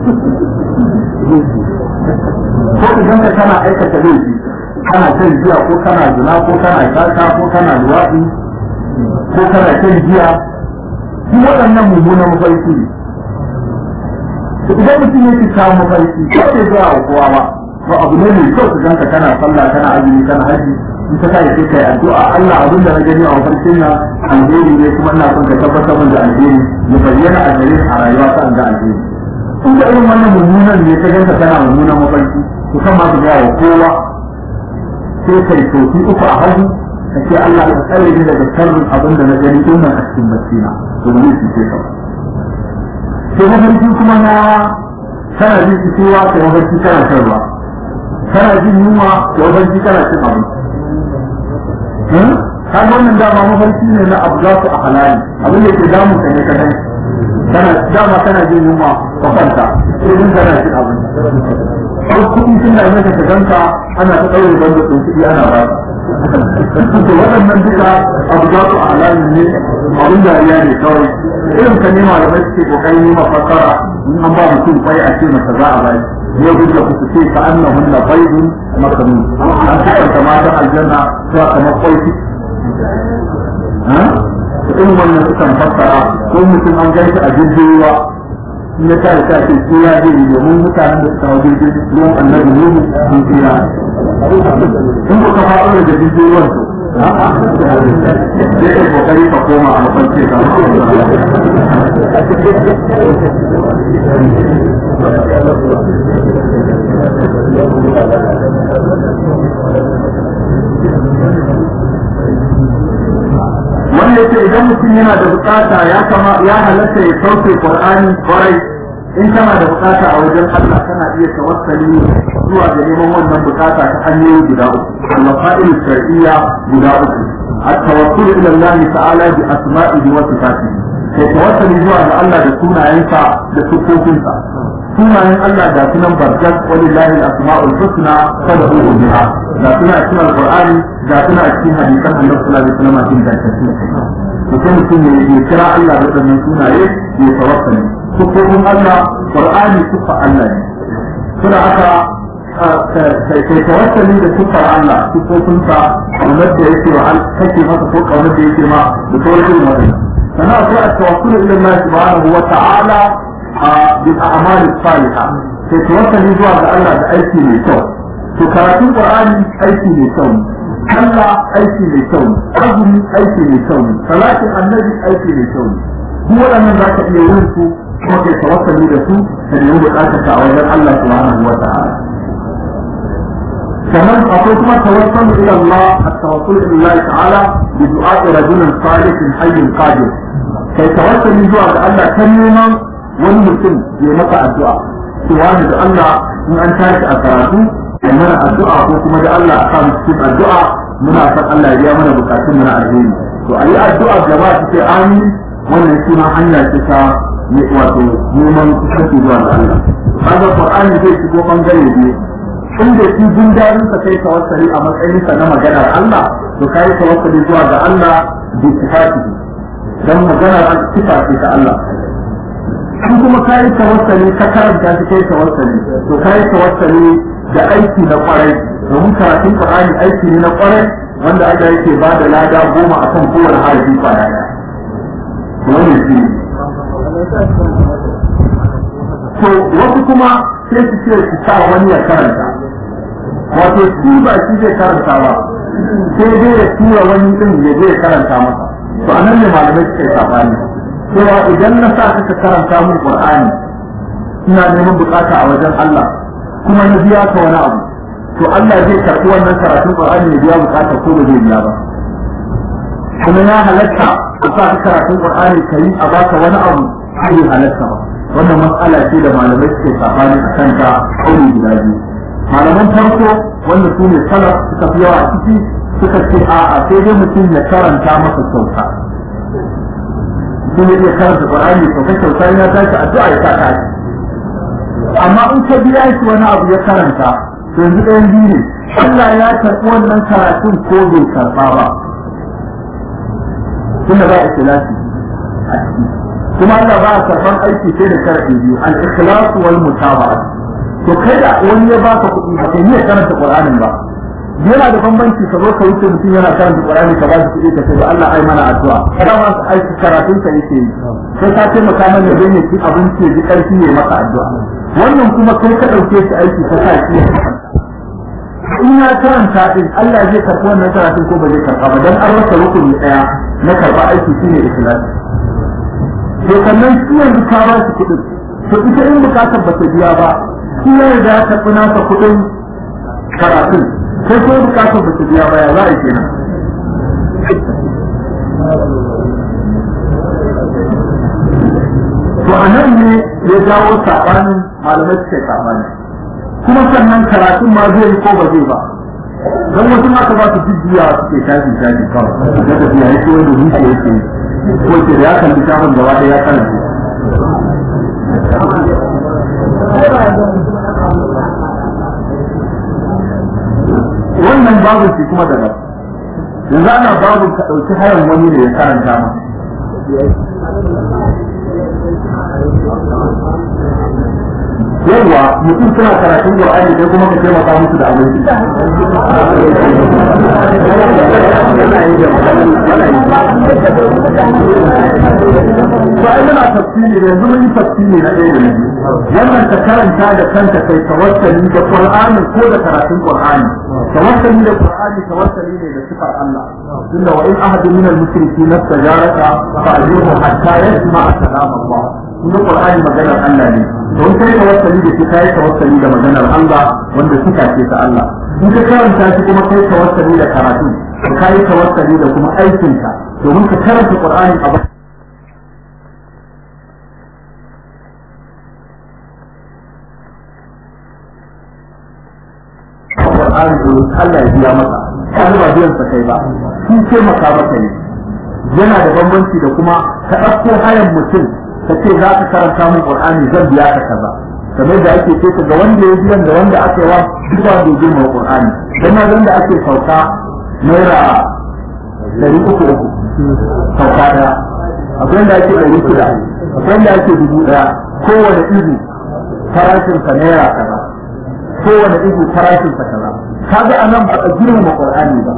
ko idan ka kana aikata laifi kana shan giya ko kana zina ko kana shaka ko kana luwaɗi ko kana shan giya duk waɗannan mummunan mafarki ne idan mutum ya ci kawo mafarki ko bai zuwa wa kowa ba to abu ne mai kyau ka ganka kana sallah kana azumi kana haji in ka kai sai kai addu'a Allah abin da na gani a mafarkin na alheri ne kuma ina son ka tabbatar min da alheri ya bayyana a gare a rayuwa ta ga alheri in da irin wannan mummunan ne ka ganka kana mummunan mafarki to kan ma ka ga wa kowa sai kai tofi uku a hagu ka ce Allah ya tsare ni daga sharrin abin da na gani din nan a cikin bacci na to ne shi ke ka sai mafarki kuma na kana jin cewa kai mafarki kana shan ruwa kana jin yunwa da mafarki kana cin abinci ka wannan dama mafarki ne na abu za su a halali abin da ke damu ka ne ka dai kana dama kana jin yunwa ka kwanta sai din kana cin abinci ko kuɗi sun dame ka ka ganka ana ta ɗaure banda ɗin kuɗi ana ba to waɗannan duka abu za su a halali ne abin dariya ne kawai irin ka nema da bai suke kokarin nema fassara in an ba mutum kwai a ce masa za a bai yau duk da ku ce ka annahun la baydun maknun an sifanta matan aljanna cewa kamar kwai su irin wannan sukan fassara ko mutum an gaisa a jirgin ruwa in ya tare ta ce ko ya je domin mutanen da suka hau jirgin ruwan annabi ne sun tsira in ku ka faɗo da jirgin ruwan to sai ka kokari ka koma a mafarki ka wanda yake idan mutum yana da bukata ya kama ya halatta ya sauke qur'ani kwarai in kana da bukata a wajen Allah kana iya tawassali zuwa ga neman wannan bukata ta hanyoyi guda uku al-fa'il shar'iyya guda uku at-tawassul ila Allah ta'ala bi asma'ihi wa sifatihi sai tawassali zuwa ga Allah da sunayensa da sifofinsa sunayen Allah da sunan barkat walillahi al-asma'ul husna fad'uhu biha da suna cikin al-qur'ani da suna cikin hadisan Annabi sallallahu alaihi wasallam cikin dantaci mutum mutum ne ya kira Allah da wannan sunaye ya tawassali sufofin Allah Qur'ani sufa Allah ne suna haka kai tawassali da sufar Allah sufofinsa kaunar da yake wa kake masa ko kaunar da yake ma da sauran irin wannan sannan akwai at-tawakkul ila Allah subhanahu wa ta'ala bil a'mal as-salihah kai tawassali zuwa ga Allah da aiki mai kyau to karatun Qur'ani aiki mai kyau Allah aiki mai kyau azumi aiki mai kyau salatin annabi aiki mai kyau duk waɗannan za ka iya yin su kuma kai tawassali da su ka nemi bukatar ka a wajen Allah subhanahu wa ta'ala كمان أقول كما توصل إلى الله التوصل إلى الله تعالى بدعاء رجل صالح حي قادر كي توصل من دعاء الله كم يوما والمسلم يمتع الدعاء سواء الله من أن تاك أثراته ومن الدعاء وكما جاء الله أقام السبع الدعاء من أثر الله يامنا بكاتم من أجين وأي الدعاء جماعة في آمين وأن يكون حنا تسا wato neman kusanci zuwa ga Allah. Kaga Qur'ani zai shigo bangare biyu inda shi jin daɗin ka kai tawassali a matsayin ka na maganar Allah to kai tawassali zuwa ga Allah bi sifati dan maganar sifa ce ta Allah in kuma kai tawassali ka karanta shi kai tawassali to kai tawassali da aiki na kwarai domin karatun Qur'ani aiki ne na kwarai wanda Allah yake ba da lada goma akan kowane harafi kwaya daya wannan shi to wasu kuma sai su ce su sa wani ya karanta wato shi ba shi zai karanta ba sai dai ya tura wani din ya je ya karanta masa to anan ne malamai suka yi sabani cewa idan na sa ka karanta mun qur'ani ina neman bukata a wajen Allah kuma na biya ka wani abu to Allah zai karɓi wannan karatun qur'ani ya biya bukata ko ba zai biya ba kuma ya halatta ka sa ka karatun qur'ani kai a baka wani abu sai halatta ba wannan matsala ce da malamai suke sabani a kanta kauli guda biyu malaman farko wanda su ne salaf suka fi yawa a ciki suka ce a'a sai dai mutum ya karanta masa kyauta mutum ya iya karanta qur'ani to kai kyauta ya tashi addu'a ya saka shi amma in ka biya shi wani abu ya karanta to yanzu ɗayan biyu ne Allah ya karɓi wannan karatun ko bai karɓa ba tunda ba ikhlasi a ciki kuma Allah ba a karɓar aiki sai da sharaɗi biyu al-ikhlas wal mutaba'ah to kai da wani ya baka kuɗi ba kai ne karanta Qur'anin ba yana da bambanci ka zo ka wuce mutum yana karanta Qur'ani ka ba shi kuɗi ka ce da Allah ai mana addu'a kada ma su aiki karatun ka yake yi sai ka taimaka mana don ya ci abinci ya ji ƙarfi ya maka addu'a wannan kuma kai ka ɗauke shi aiki ka sa shi in ya karanta din Allah zai karɓi wannan karatun ko ba zai karɓa ba dan an rasa rukuni ɗaya na karɓa aiki shine ikhlasi to sannan shi yanzu ka ba shi kuɗin to ita in bukatar ba ta biya ba shi ya riga ya karɓi nasa kuɗin karatun sai ko bukatar ba ta biya ba ya za a yi kenan to a nan ne ya jawo saɓanin malamai suka yi saɓani kuma sannan karatun ma zai yi ko ba zai ba don wasu aka ba su jujjuya suke shafi shafi kawai da tafiya yake wanda zuciya yake yi ko ke da ya kalli shafin gaba ɗaya ya kalli wannan babu shi kuma daga yanzu ana babu ka ɗauki hayan wani ne ya karanta ma yawwa mutum suna karatun Qur'ani sai kuma ka taimaka musu da abinci to ai muna tafsiri da yanzu mun yi tafsiri na ɗaya da na biyu wannan ka karanta da kanka kai tawassali da Qur'ani ko da karatun Qur'ani tawassali da Qur'ani tawassali ne da sifar Allah tunda wa in ahadu min al-mushrikeen istajaraka fa'ajihu hatta yasma'a kalam Allah kuma Qur'ani maganar Allah ne don kai tawassali da shi kai tawassali da maganar Allah wanda suka ce ta Allah in ka karanta shi kuma kai tawassali da karatu kai tawassali da kuma aikinka domin ka karanta Qur'ani a Qur'ani domin Allah ya biya maka kan ba biyan sa kai ba shi ce maka maka ne yana da bambanci da kuma ka ɗauko hayan mutum ka ce za ka karanta min Qur'ani zan biya ka kaza kamar da ake ce ga wanda ya biyan da wanda aka yi wa duk wanda ya girma Qur'ani dan ma da ake sauka naira dari uku uku sauka daya akwai wanda ake dari shida akwai wanda ake dubu daya kowane izu farashin sa naira kaza kowane izu farashin sa kaza kaga anan ba a girma Qur'ani ba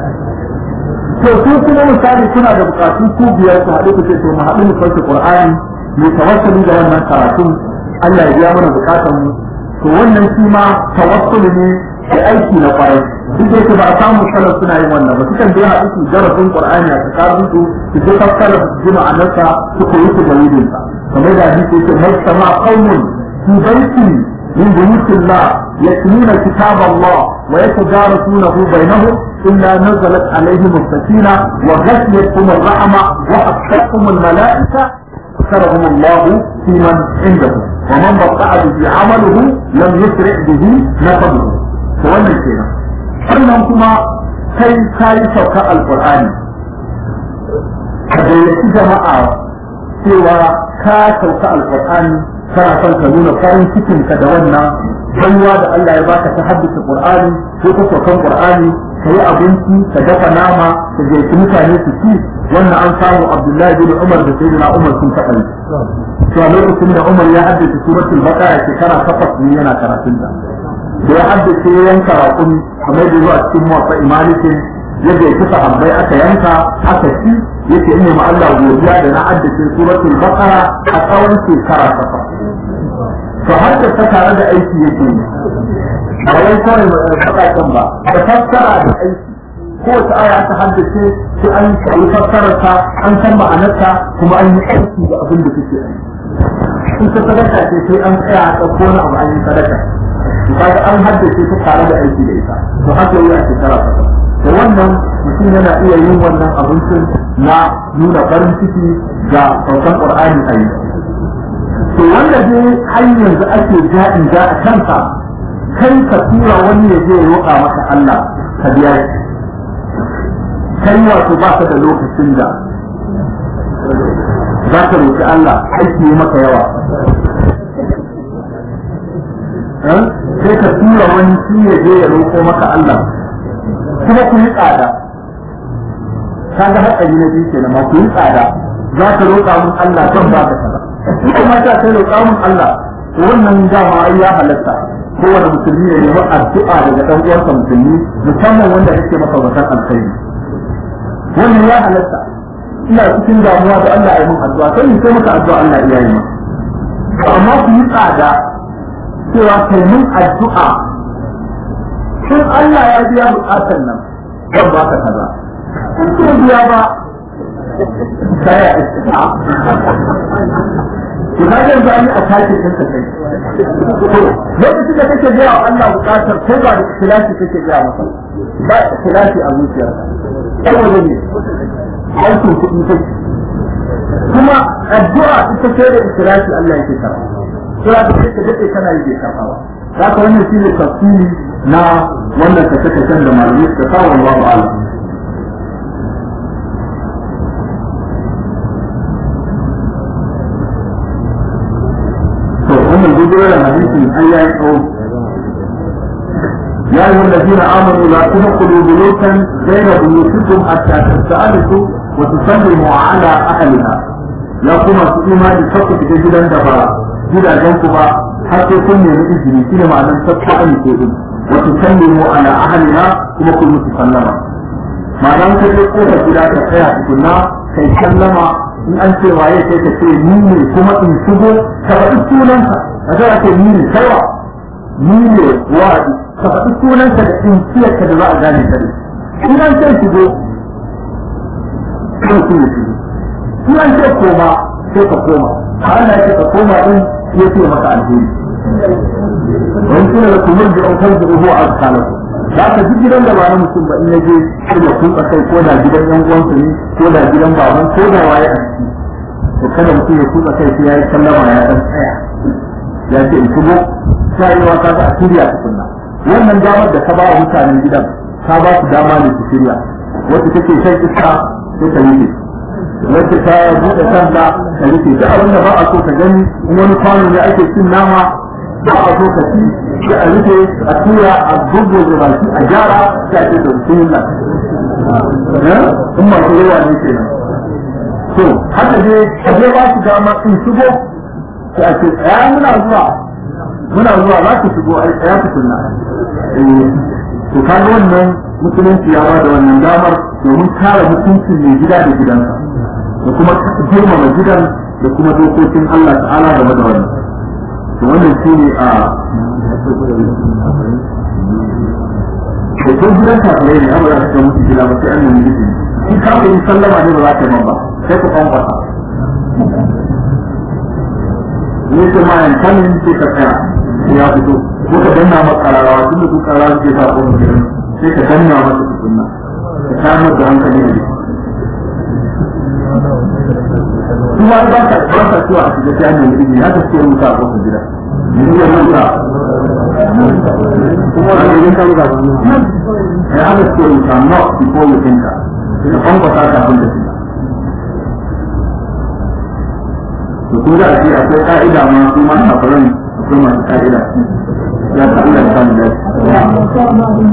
to su kuma misali suna da bukatu ku biyar su haɗu ku ce to mu haɗu mu sauke Qur'ani mu tawassuli da wannan karatun Allah ya biya mana bukatun mu to wannan shi ma tawassuli ne da aiki na kwarai duk da yake ba a samu salaf suna yin wannan ba sukan je haɗu su darasin Qur'ani a tsakanin su su je fassara su ji ma'anarsa su koyi su dalilin sa kamar da hadisi yake mai sama qaumun fi baiti من بيوت الله يتلون كتاب الله ويتدارسونه بينهم إلا نزلت عليهم السكينة وغشيتهم الرحمة وحفتهم الملائكة ذكرهم الله في من عنده ومن بطأ به عمله لم يسرع به نسبه فوانا كده sannan kuma kai kayi sauka alkur'ani ka gayyaci jama'a cewa ka sauka alkur'ani kana son ka nuna farin cikinka da wannan baiwa da Allah ya baka ta haddace Qur'ani ko ta saukan Qur'ani ka yi abinci ka dafa nama ka gaici mutane su ci wannan an samu Abdullahi bin Umar da Sayyidina Umar sun taɓa yi to a lokacin da Umar ya haddace suratul Baqara shekara takwas ne yana karatun ta da ya haddace ya yanka raƙumi kamar da zuwa cikin muwaffa imalikin ya gaici sahabbai aka yanka aka ci yake ina ma Allah godiya da na haddace suratul Baqara a tsawon shekara takwas to har da ta tare da aiki yake ba wai kawai faɗaƙen ba da fassara da aiki kowace aya aka haddace sai an yi fassararta an san ma'anarta kuma an yi aiki da abin da suke aiki in ta sadaka ce sai an tsaya a ɗauko wani abu an yi sadaka kaga an haddace ta tare da aiki da ita to haka yi a shekara ta da wannan mutum yana iya yin wannan abincin na nuna farin ciki ga saukan qur'ani a yi to wanda dai har yanzu ake ja'in ja a kansa kai ka tura wani ya je ya roƙa maka Allah ka biya shi kai wato ba ka da lokacin da za ka roƙi Allah aiki yi maka yawa sai ka tura wani shi ya je ya roƙo maka Allah kuma ku yi tsada ka ga hatsari na biyu kenan ma ku yi tsada za ka roƙa mun Allah zan ba ka kaza in kuma ta kai roƙa mun Allah to wannan dama ai ya halatta kowane musulmi ya nemi addu'a daga ɗan uwansa musulmi musamman wanda yake masa zakan alkhairi wannan ya halatta ina cikin damuwa da Allah ya yi mun addu'a sai in sai maka addu'a Allah ya yi maka amma ku yi tsada cewa kai mun addu'a shin Allah ya biya bukatar nan zan ba ka kaza in ce biya ba sai ya iska ki ga yanzu an yi a take din ka kai lokacin da kake biya wa Allah bukatar ko ba da ikhlasi kake biya masa ba ikhlasi a zuciyarka saboda ne aikin kuɗi take kuma addu'a ita ce da ikhlasi Allah yake karɓa sai ka ce ka dade kana yi bai karɓa ba haka wannan shi ne tafsiri na wannan kashe-kashen da malamai suka kawo Allahu a'lam to wannan gudunar hadisin an yayi tsawo يا أيها الذين آمنوا لا تدخلوا بيوتا غير بيوتكم حتى تستأنسوا وتسلموا على أهلها يا كما سئما لفقد جدا دبا جدا جنكما حتى كن من إذن كنا معنى تبقى كيدن وتسلموا على أهلها كما كن متسلما معنى كده قوة جدا تقيا كنا كي سلما in an ce waye sai ka ce ni ne kuma in shigo ka faɗi sunanka a zai ake ni ne kaiwa ni ne wa'adi ka faɗi sunanka da tsinciyarka da za a gane ka da in an ce shigo kan su ne shigo in an ce koma sai ka koma a ana ce ka koma din ya ce maka alheri wani suna da kumar da ɗaukar da ruhu a tsakanin za ka ji gidan da ba na mutum ba in ya je kuma kun kai ko da gidan yan uwansa ne ko da gidan baban ko da waye a ciki to kada mutum ya kuka kai sai ya yi sallama ya dan tsaya ya ce in shigo sai yi wata a shirya tukunna wannan damar da ka ba wa mutanen gidan ka ba su dama ne su shirya wacce take shan iska sai ta rufe wacce ta buɗe kanta ta rufe duk abin da ba a so ka gani in wani kwano ne ake cin nama ba a so ka ci sai a rufe a tura a gugu da baki a gyara sai a ce da bismillah in masu yawa ne kenan to haka dai a je ba su dama in shigo sai a ce tsaya muna zuwa muna zuwa za ku shigo ai tsaya ku kunna to kaga wannan musulunci ya bada wannan damar domin kare mutuncin mai gida da gidansa da kuma girmama gidan da kuma dokokin Allah ta'ala game da wannan to wannan shi ne a da kun gidan kafirai ne amma za ka mutu gida ba sai an nemi izini shi kafin sallama ne ba za ka yi ba sai ku kwankwasa ne ce ma yan kanin sai ka tsaya ya fito ko ka danna maka kararawa tun da ku kararawa suke sa ko mutum sai ka danna masa tukunna ka samar da hankali da kuma ba ka ba ka cewa a shiga sai an nemi izini haka suke rubuta a kofar gida yanzu ya rubuta kuma da yin kan gaba ya haka suke rubuta not before you think ka kwankwasa kafin da shiga to kun ga ce akwai ka'ida ma su ma kafiran akwai masu ka'ida ya ta Allah ya samu dace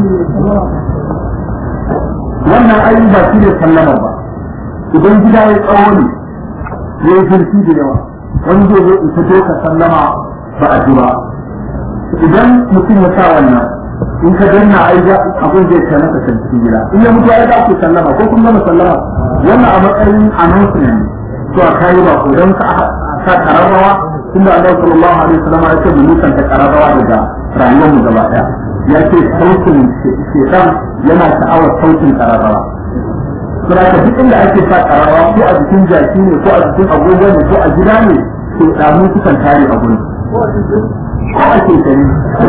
wannan ayi ba shi ne sallama ba idan gida ya tsawo ne ya yi zurfi da yawa wani zai zo in fito ka sallama ba a ji ba idan mutum ya sa wannan in ka danna ai ga abin zai ta naka can cikin gida in ya mutu ya da ku sallama ko kun gama sallama wannan a matsayin announcement to a kayi ba ko don ka sa kararrawa tunda Allah sallallahu alaihi wasallam ya ce mu nisan ta kararrawa daga rayuwar mu gaba daya ya ce sautin shekan yana sha'awar sautin kararrawa Saboda duk inda ake sa kararrawa ko a jikin jaki ne ko a jikin agogo ne ko a gida ne to damu sukan tare a gurin ko a ke tare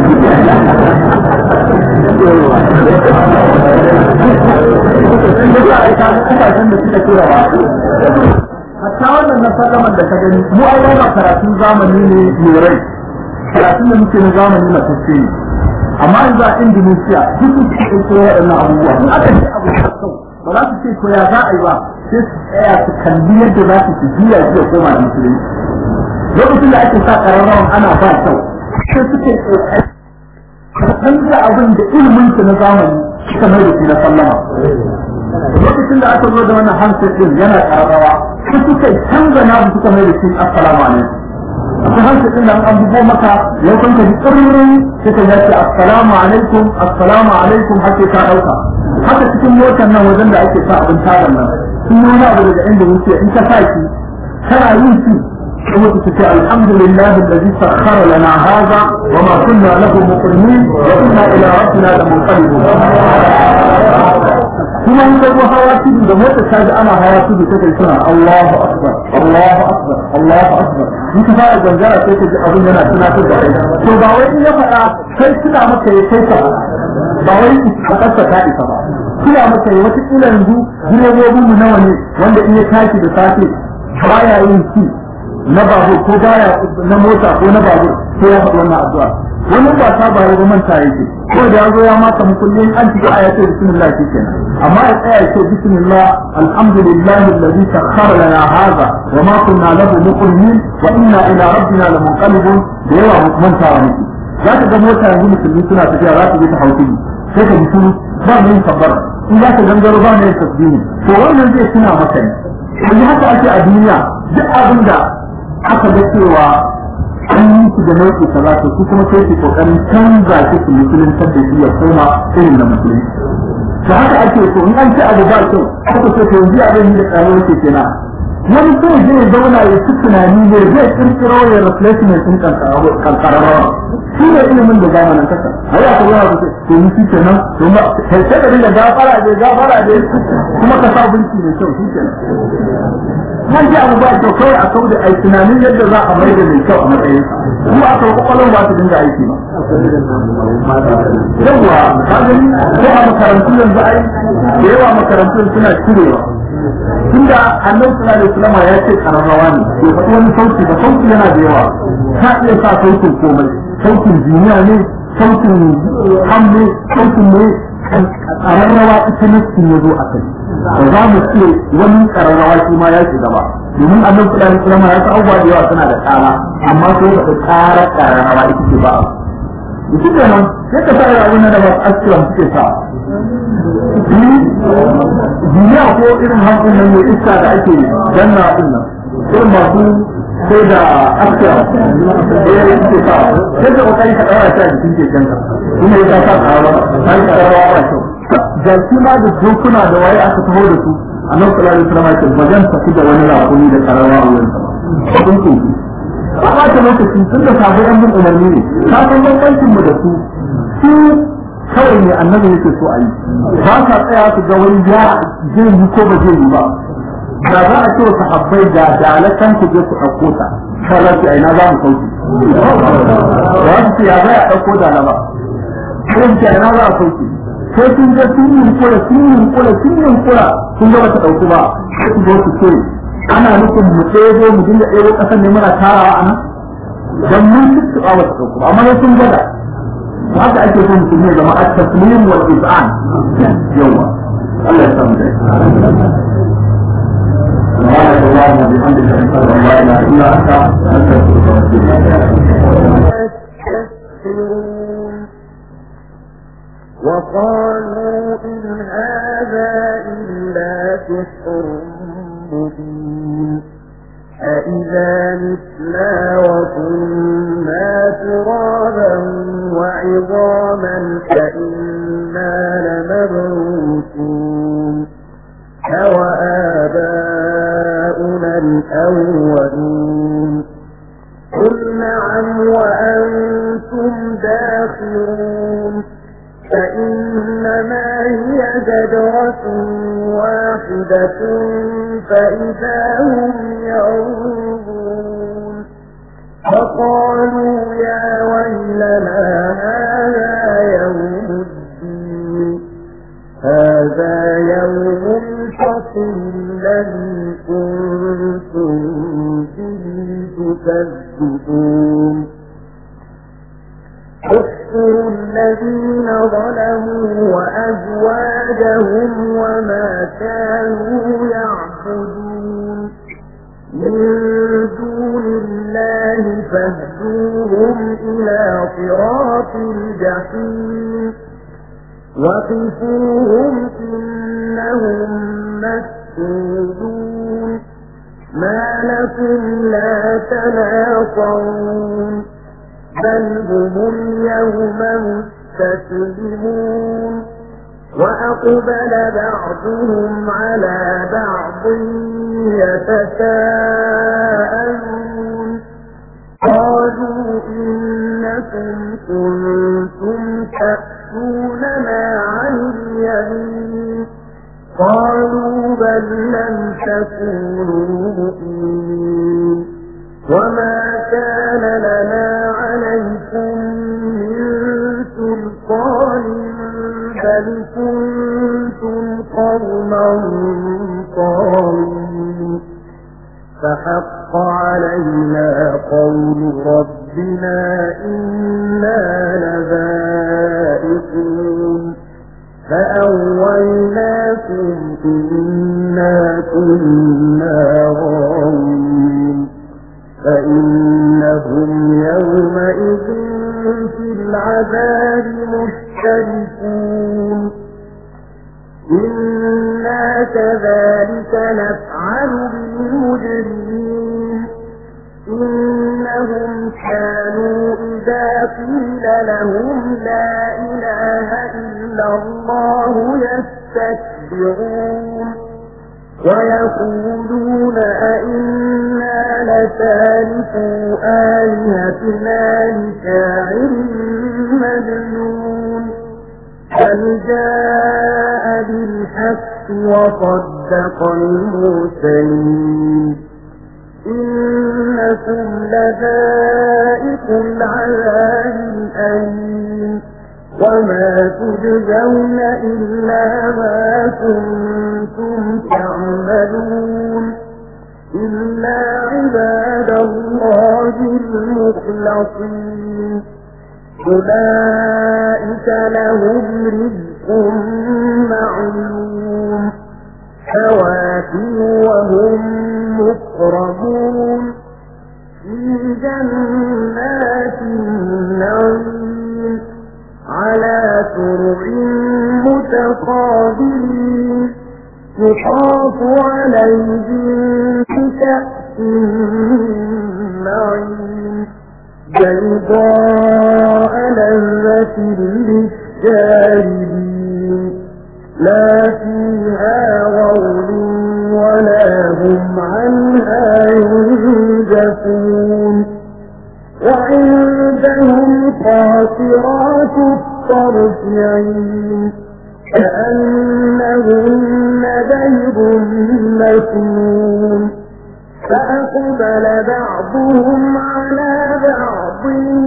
kasashen da suka tura ba hatta wannan na sallaman da ka gani mu ai ba karatun zamani ne mai rai karatun da muke na zamani na tafiye ne amma yanzu a Indonesia duk su suke koyo waɗannan abubuwa in aka ce abu da kyau ba za su ce ko ya za a yi ba sai su tsaya su kalli yadda za su su juya shi ya koma musulunci lokacin da ake sa ƙararrawan ana ba kyau sai suke canza abin da ilimin su na zamani suka mai da shi na sallama lokacin da aka zo da wannan hansar din yana ƙararrawa sai suka canza na suka mai da shi assalamu alaikum akwai hansar din da an bugo maka ya kwanta ji tsirrin sai ka yace assalamu alaikum assalamu alaikum hake ka ɗauka haka cikin motar nan wajen da ake sa abin tarin nan sun yi wani abu daga inda wuce in ka sa shi kana yin shi kuma su ce alhamdulillah alladhi sakhkhara lana hadha wa ma kunna lahu muqrinin wa inna ila rabbina lamunqalibun kuma in ka zo hawa tudu da mota ta ji ana hawa tudu ta kai suna Allahu akbar Allahu akbar Allahu akbar in ka fara gangara sai ka ji abin yana tunatar da kai to ba wai in ya faɗa kai tuna maka ya kai ka ba wai a ƙasa ta isa ba tuna maka ya wata kila yanzu direbobin mu nawa ne wanda in ya tashi da safe baya yin ci na babur ko baya na mota ko na babur sai ya faɗi wannan addu'a wani ba ta ba ya manta yake ko da ya zo ya maka mukullin an ci aya ce bismillah kenan amma ya tsaya ya ce bismillah alhamdulillahi alladhi sakhkhara lana hadha wa ma kunna lahu muqrinin wa inna ila rabbina lamunqalibun da yawa manta wa miki za ka ga mota yanzu musulmi suna tafiya za su je ta hauki sai ka mutu ba mu yin kabbara in za ka gangaro ba mu yin tasbihi to wannan zai tuna maka ne yanzu haka ake a duniya duk abin da aka ga cewa an yi su da nau'i kaza to su kuma sai su kokarin canza shi su musuluntar da shi ya koma irin da musulunci da haka ake so in an ci abu ba kyau aka ce to yanzu abin yi da tsaro yake kenan wani sai zai zauna ya ci tunani ne zai kirkiro ya replacement din kankararrawa shi ne ilimin da zamanin kasa a yi aka yawa da to ni shi kenan to ma kai sai ka dinga gafara da gafara da kuma ka sa binci mai kyau shi kenan kan ji abu ba kyau kawai a kau da ai tunanin yadda za a mai da mai kyau a matsayin kuma aka kwakwalon ba su dinga aiki ba yawwa ka gani ko a makarantu yanzu ai da yawa makarantu suna cirewa tunda annabi sallallahu alaihi wasallam ya ce kararrawa ne to faɗi wani sauti ba sauti yana da yawa ka iya sa sautin komai sautin duniya ne sautin hamme sautin ne kararrawa ita ne ya zo a kai ba za mu ce wani kararrawa shi ma ya shiga ba domin annabi sallallahu alaihi wasallam ya sa abubuwa da yawa suna da tsara amma sai da tsara kararrawa ita ce ba shi kenan sai ka sa abin da ba asiran suke sa duniya ko irin hankun nan mai iska da ake danna din nan irin masu sai da asiran da ya suke sa sai da kokari ka daura shi a jikin kekenka kuma ya sa tsara har ka rawa ba kyau jaki ma da dokuna da waye aka taho da su annabi sallallahu alaihi wasallam ya ce ba zan tafi da wani rakumi da karawa a wurin sa ba kun kunki ba ba ta lokaci tun da sabo yan bin umarni ne ka san bambancin mu da su su kawai ne annabi yake so a yi ba sa tsaya su ga wani ya zai yi ko ba zai yi ba da za a ce wa sahabbai da dalakan ku je ku ɗauko ta kala ce aina za mu sauki ba su ce ya za a ɗauko da ba sai ce aina za a sauki sai sun ga sun yi kula sun yi kula sun yi kula sun ga bata ɗauki ba sai su zo su ce ana nufin mu ɗebo mu dinga ɗebo ƙasar ne muna tarawa a nan dan mun tuttuɓa wata ɗauku ba amma sai sun gada haka ake so mutum ne zama at-taslim wal iz'an yawa Allah ya samu dai سبحانك اللهم وبحمدك اشهد ان لا اله الا انت استغفرك وقالوا إن هذا إلا سحر مبين أإذا متنا وكنا ترابا وعظاما فإنا لمبعوثون أوآباؤنا الأولون قل نعم وأنتم داخرون فإنما هي زجرة واحدة فإذا هم ينظرون فقالوا يا ويلنا هذا يوم الدين هذا يوم الفصل الذي كنتم به تكذبون احشروا الذين ظلموا وأزواجهم وما كانوا يعبدون من دون الله فاهدوهم إلى صراط الجحيم وقفوهم إنهم مسؤولون ما لكم لا تناصرون بل هم اليوم مستسلمون وأقبل بعضهم على بعض يتساءلون قالوا إنكم كنتم تأتوننا عن اليمين قالوا بل لم تكونوا مؤمنين وما كان لنا عليكم من سلطان بل كنتم قوما طاغين فحق علينا قول ربنا إنا لذائقون فأولناكم إنا كنا غاوين فإنهم يومئذ في العذاب مشتركون إنا كذلك نفعل بالمجرمين إنهم كانوا إذا قيل لهم لا إله إلا الله يستكبرون ويقولون أئنا لتاركوا آلهتنا لشاعر مجنون بل جاء بالحق وصدق المرسلين إنكم لذائق العذاب الأليم وما تجزون إلا ما كنتم تعملون إلا عباد الله المخلصين أولئك لهم رزق معلوم فواكه وهم مكرمون في جنات النعيم على سرع متقابلين يطاف عليهم بكأس معين بيضاء لذة للشاربين لا فيها غول ولا هم عنها ينزفون وعندهم قاصرات الطرف عين كأنهن بيض مكنون فأقبل بعضهم على بعض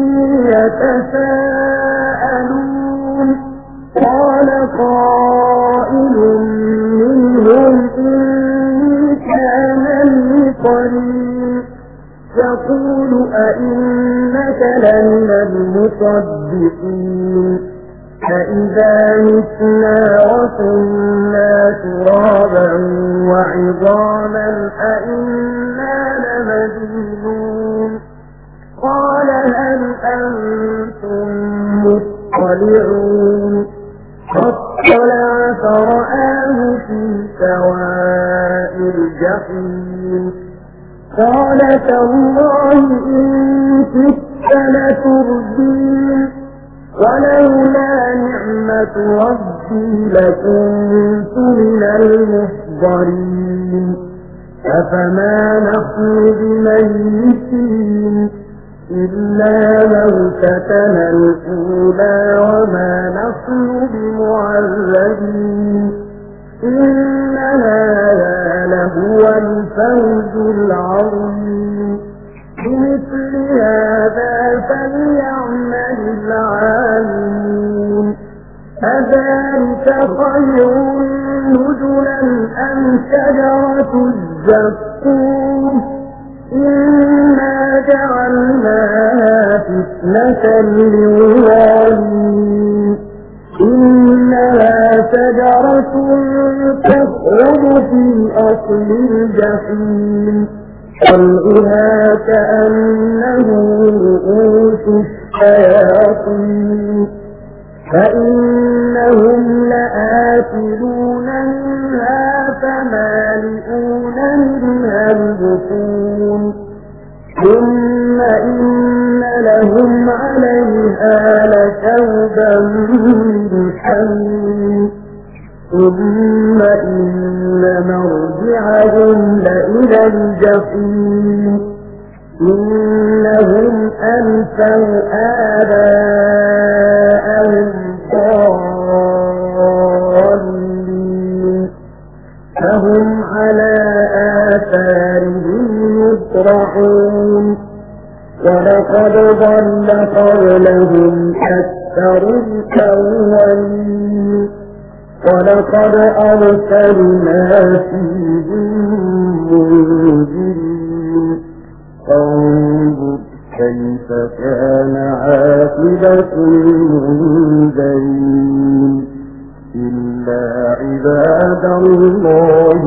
يتساءلون قال قائل منهم إني كان لي قرين يقول أئنك لمن المصدقين فإذا متنا وكنا ترابا وعظاما أئنا لمدينون قال هل أنتم مطلعون فاطلع فرآه في سواء الجحيم قال تالله إن كدت لتردين ولولا نعمة ربي لكنت من المحضرين أفما نحن بميتين إلا موتتنا الأولى وما نحن بمعذبين إن هذا لهو الفوز العظيم بمثل هذا فليعمل العاملون أذلك خير نزلا أم شجرة الزقوم إنا جعلناها فتنة للظالمين إنها شجرة تخرج في أصل الجحيم طلعها كأنه رؤوس الشياطين فإنهم لآكلون منها فمالئون منها البطون ثم إن لهم عليها لشوبا من حميم ثم إن مرجعهم لإلى الجحيم إنهم ألفوا آباءهم ضالين فهم على آثارهم يطرحون ولقد ضل قبلهم أكثر الأولين ولقد أرسلنا فيهم منذرين فانظر كيف كان عاقبة المنذرين إلا عباد الله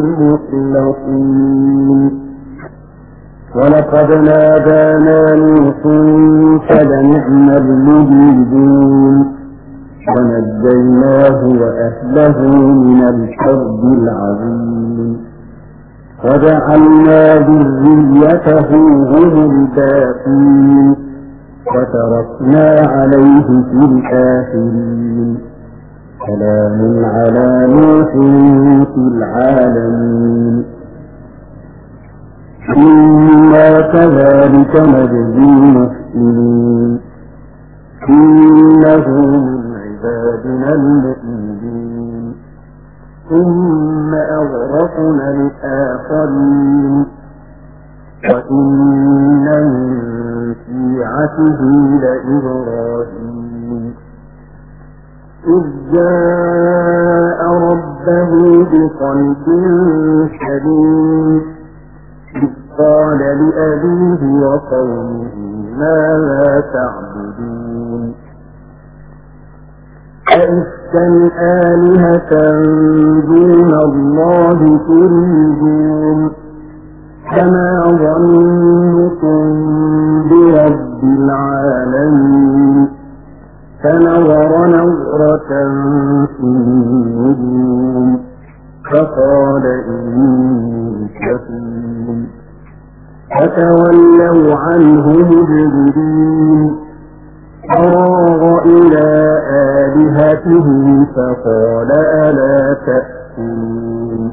المخلصين ولقد نادانا نوح فلنعم المجيبون ونجيناه وأهله من الكرب العظيم وجعلنا ذريته هم الباقين وتركنا عليه في الآخرين سلام على نوح في العالمين إنا كذلك نجزي المحسنين إنه من عبادنا المؤمنين ثم أغرقنا الآخرين وإن من شيعته لإبراهيم إذ جاء ربه بقلب سليم إذ قال لأبيه وقومه ماذا تعبدون أئفكا آلهة دون الله تريدون فما ظنكم برب العالمين فنظر نظرة في النجوم فقال إني سفين فتولوا عنه مجرمين فراغ إلى آلهتهم فقال ألا تأكلون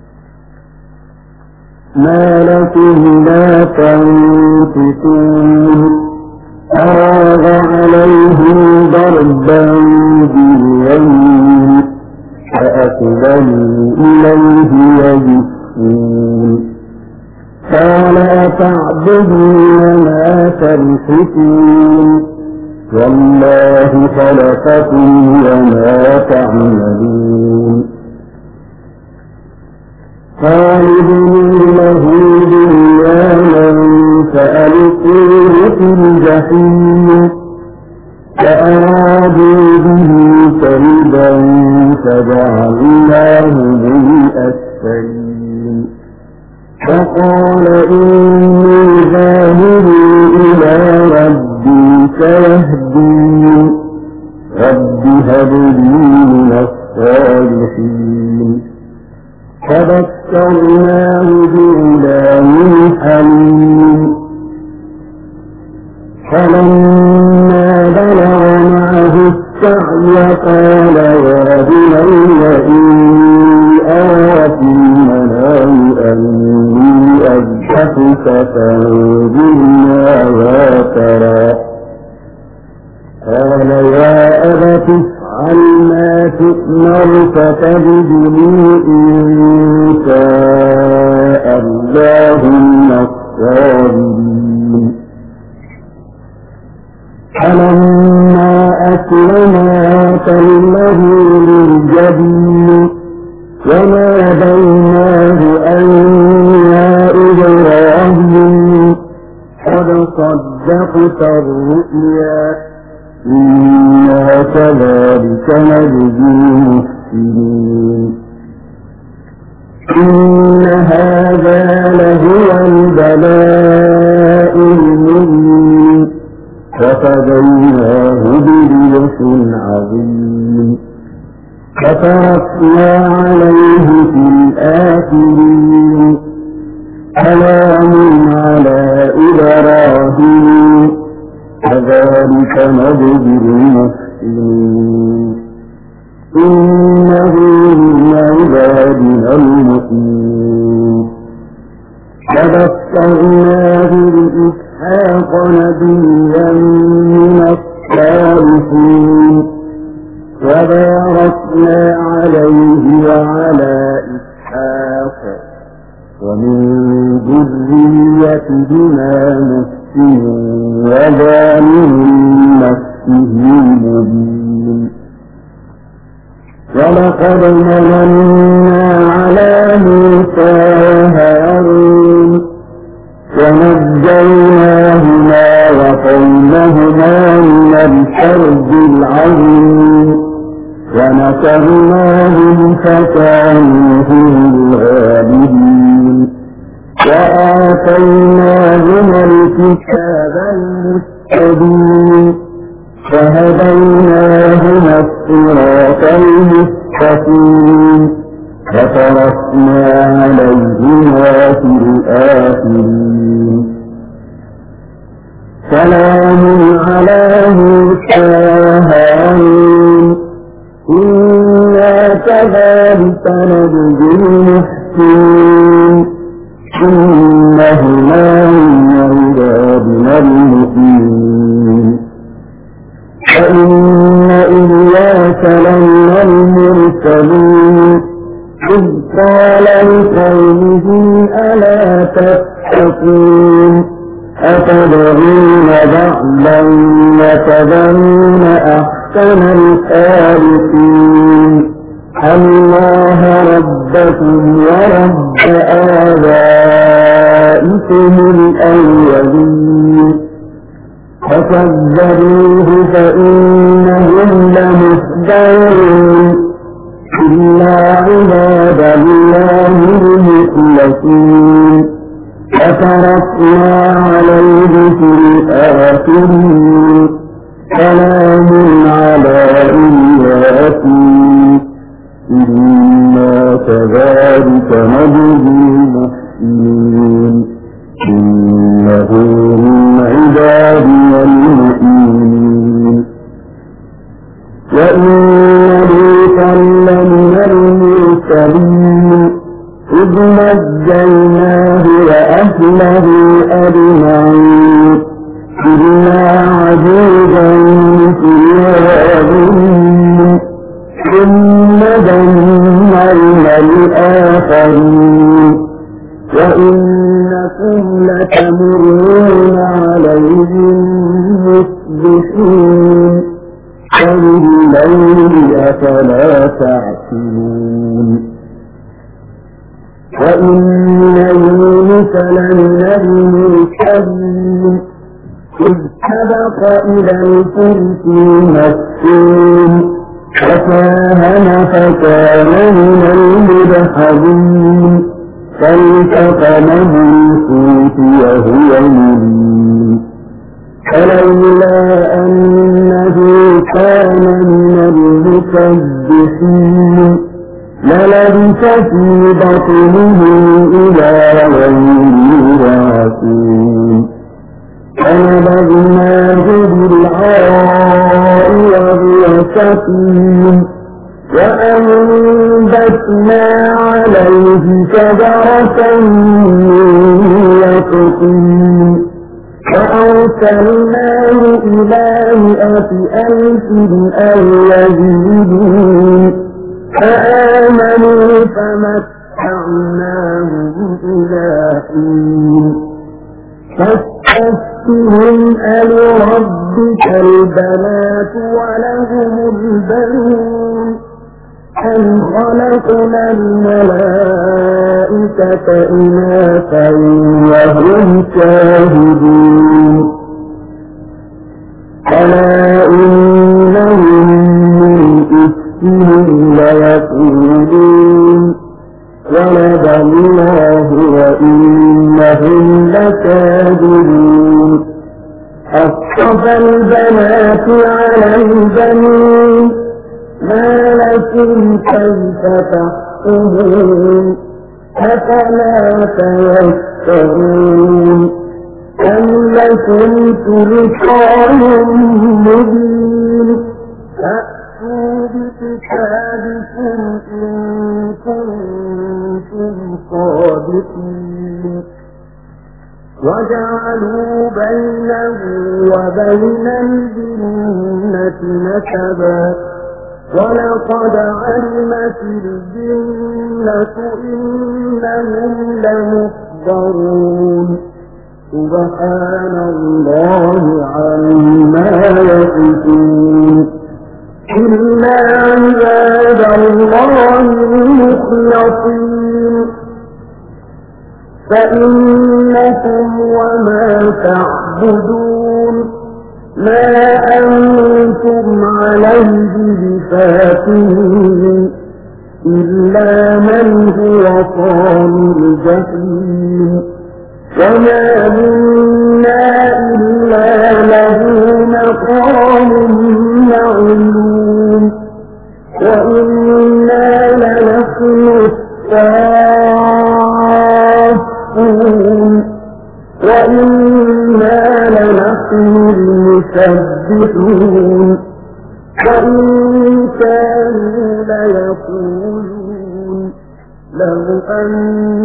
ما لكم لا تنفقون فراغ عليهم ضربا باليمين فأقبلوا إليه يجسون قال أتعبدون ما تنفقون والله خلقكم وما تعملون خالدين له دنيانا فألقوه في الجحيم فأرادوا به كيدا فجعلناه بالأسفلين فقال إني ذاهب إلى ربي سيهدين رب هب لي من الصالحين فذكرناه بغلام حليم فلما بلغ معه السعي قال يا بني إني أرى في المنام أني أذبحك فانظر ماذا أبت افعل ما تؤمر فتجدني إن شاء الله من الصابرين فلما أسلما تله للجبين وناديناه أن يا إبراهيم قد صدقت الرؤيا إنا كذلك نجزي المحسنين إن هذا لهو البلاء المبين وفديناه بذبح عظيم فتركنا عليه في الآخرين سلام على إبراهيم كذلك نجزي المحسنين إنه من عبادنا المؤمنين فبشرناه بإسحاق نبيا من الصالحين وباركنا عليه وعلى إسحاق ومن ذريتهما مسلم وظالم نفسه مبين ولقد مننا على موسى وهارون ونجيناهما وقومهما من الحرب العظيم ونصرناهم فكانوا هم الغالبين وآتيناهما الكتاب المستبين فهديناهما الصراط المستقيم وتركنا عليهما في الآخرين سلام على موسى وهارون إنا كذلك نجزي المحسنين إنهما من عبادنا المؤمنين فإن إياك لمن المرسلين إذ قال لقومه ألا تتقون أتدعون بعلا وتذرون أحسن الخالقين الله ربكم ورب آبائكم الأولين فكذبوه فإنهم لمحضرون إلا عباد الله المخلصين فتركنا عليه في الآخرين سلام على إلياسين إنا كذلك نجزي المحسنين إنه من عبادنا المؤمنين وإن لوطا لمن المرسلين إذ نجيناه وأهله أجمعين إلا عجوزا في الغابرين ثم دمرنا الآخرين وإنكم لتمرون عليهم مصبحين فبالليل أفلا تعقلون وإن يونس لمن المرسلين إذ سبق إلى الفلك المسكين فساهم فكان من المدحضين فالتقمه الحوت وهو مليم فلولا أنه كان من المسبحين للبث في بطنه إلى يوم يبعثون فنبذناه بالعراء وهو سقيم وأنبتنا عليه شجرة من يقطين فأرسلناه إلى مئة ألف أو يزيدون فآمنوا فمتعناهم إلى حين فاستفتهم ألربك البنات ولهم البنون أم خلقنا الملائكة إناثا وهم شاهدون ألا إنهم من إفكهم ليقولون ولد الله وإنهم لكاذبون أصطفى البنات على البنين ما لكم كيف تحكمون أفلا تيسرون أم لكم سلطان مبين فأتوا بكتابكم إن كنتم صادقين وجعلوا بينه وبين الجنة نسبا ولقد علمت الجنة إنهم لمحضرون سبحان الله عما يصفون إلا عباد الله المخلصين فإنكم وما تعبدون ما أنتم عليه بفاتنين إلا من هو صال الجحيم وما منا إلا له مقام معلوم وإنا لنحن الصافون وإنا لنحن المسبحون وإن كانوا ليقولون لو أن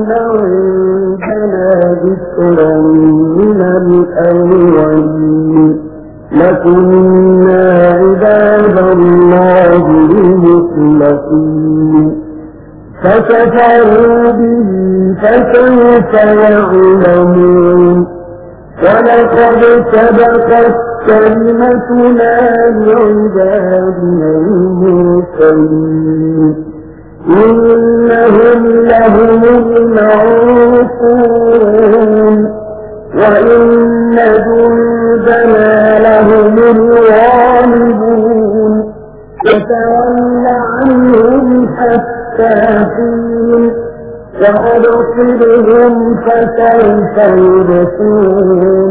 عندنا ذكرا من الأولين لكنا عباد الله المخلصين فكفروا به فسوف يعلمون ولقد سبقت كلمتنا لعبادنا المرسلين إنهم لهم المنصورون وإن جندنا لهم الغالبون فتول عنهم حتى حين وأبصرهم فسوف يبصرون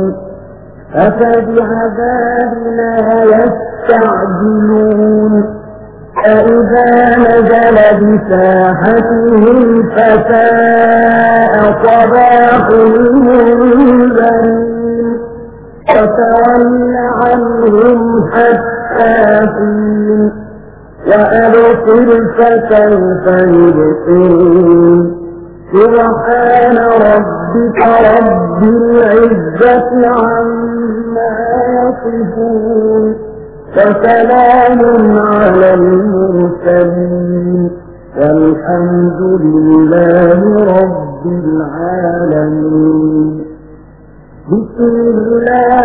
أفبعذابنا يستعجلون فإذا نزل بساحتهم فساء صباح المنذرين فتول عنهم حتى حين وأبصر فسوف يبصرون سبحان ربك رب العزة عما يصفون وسلام على المرسلين والحمد لله رب العالمين بسم الله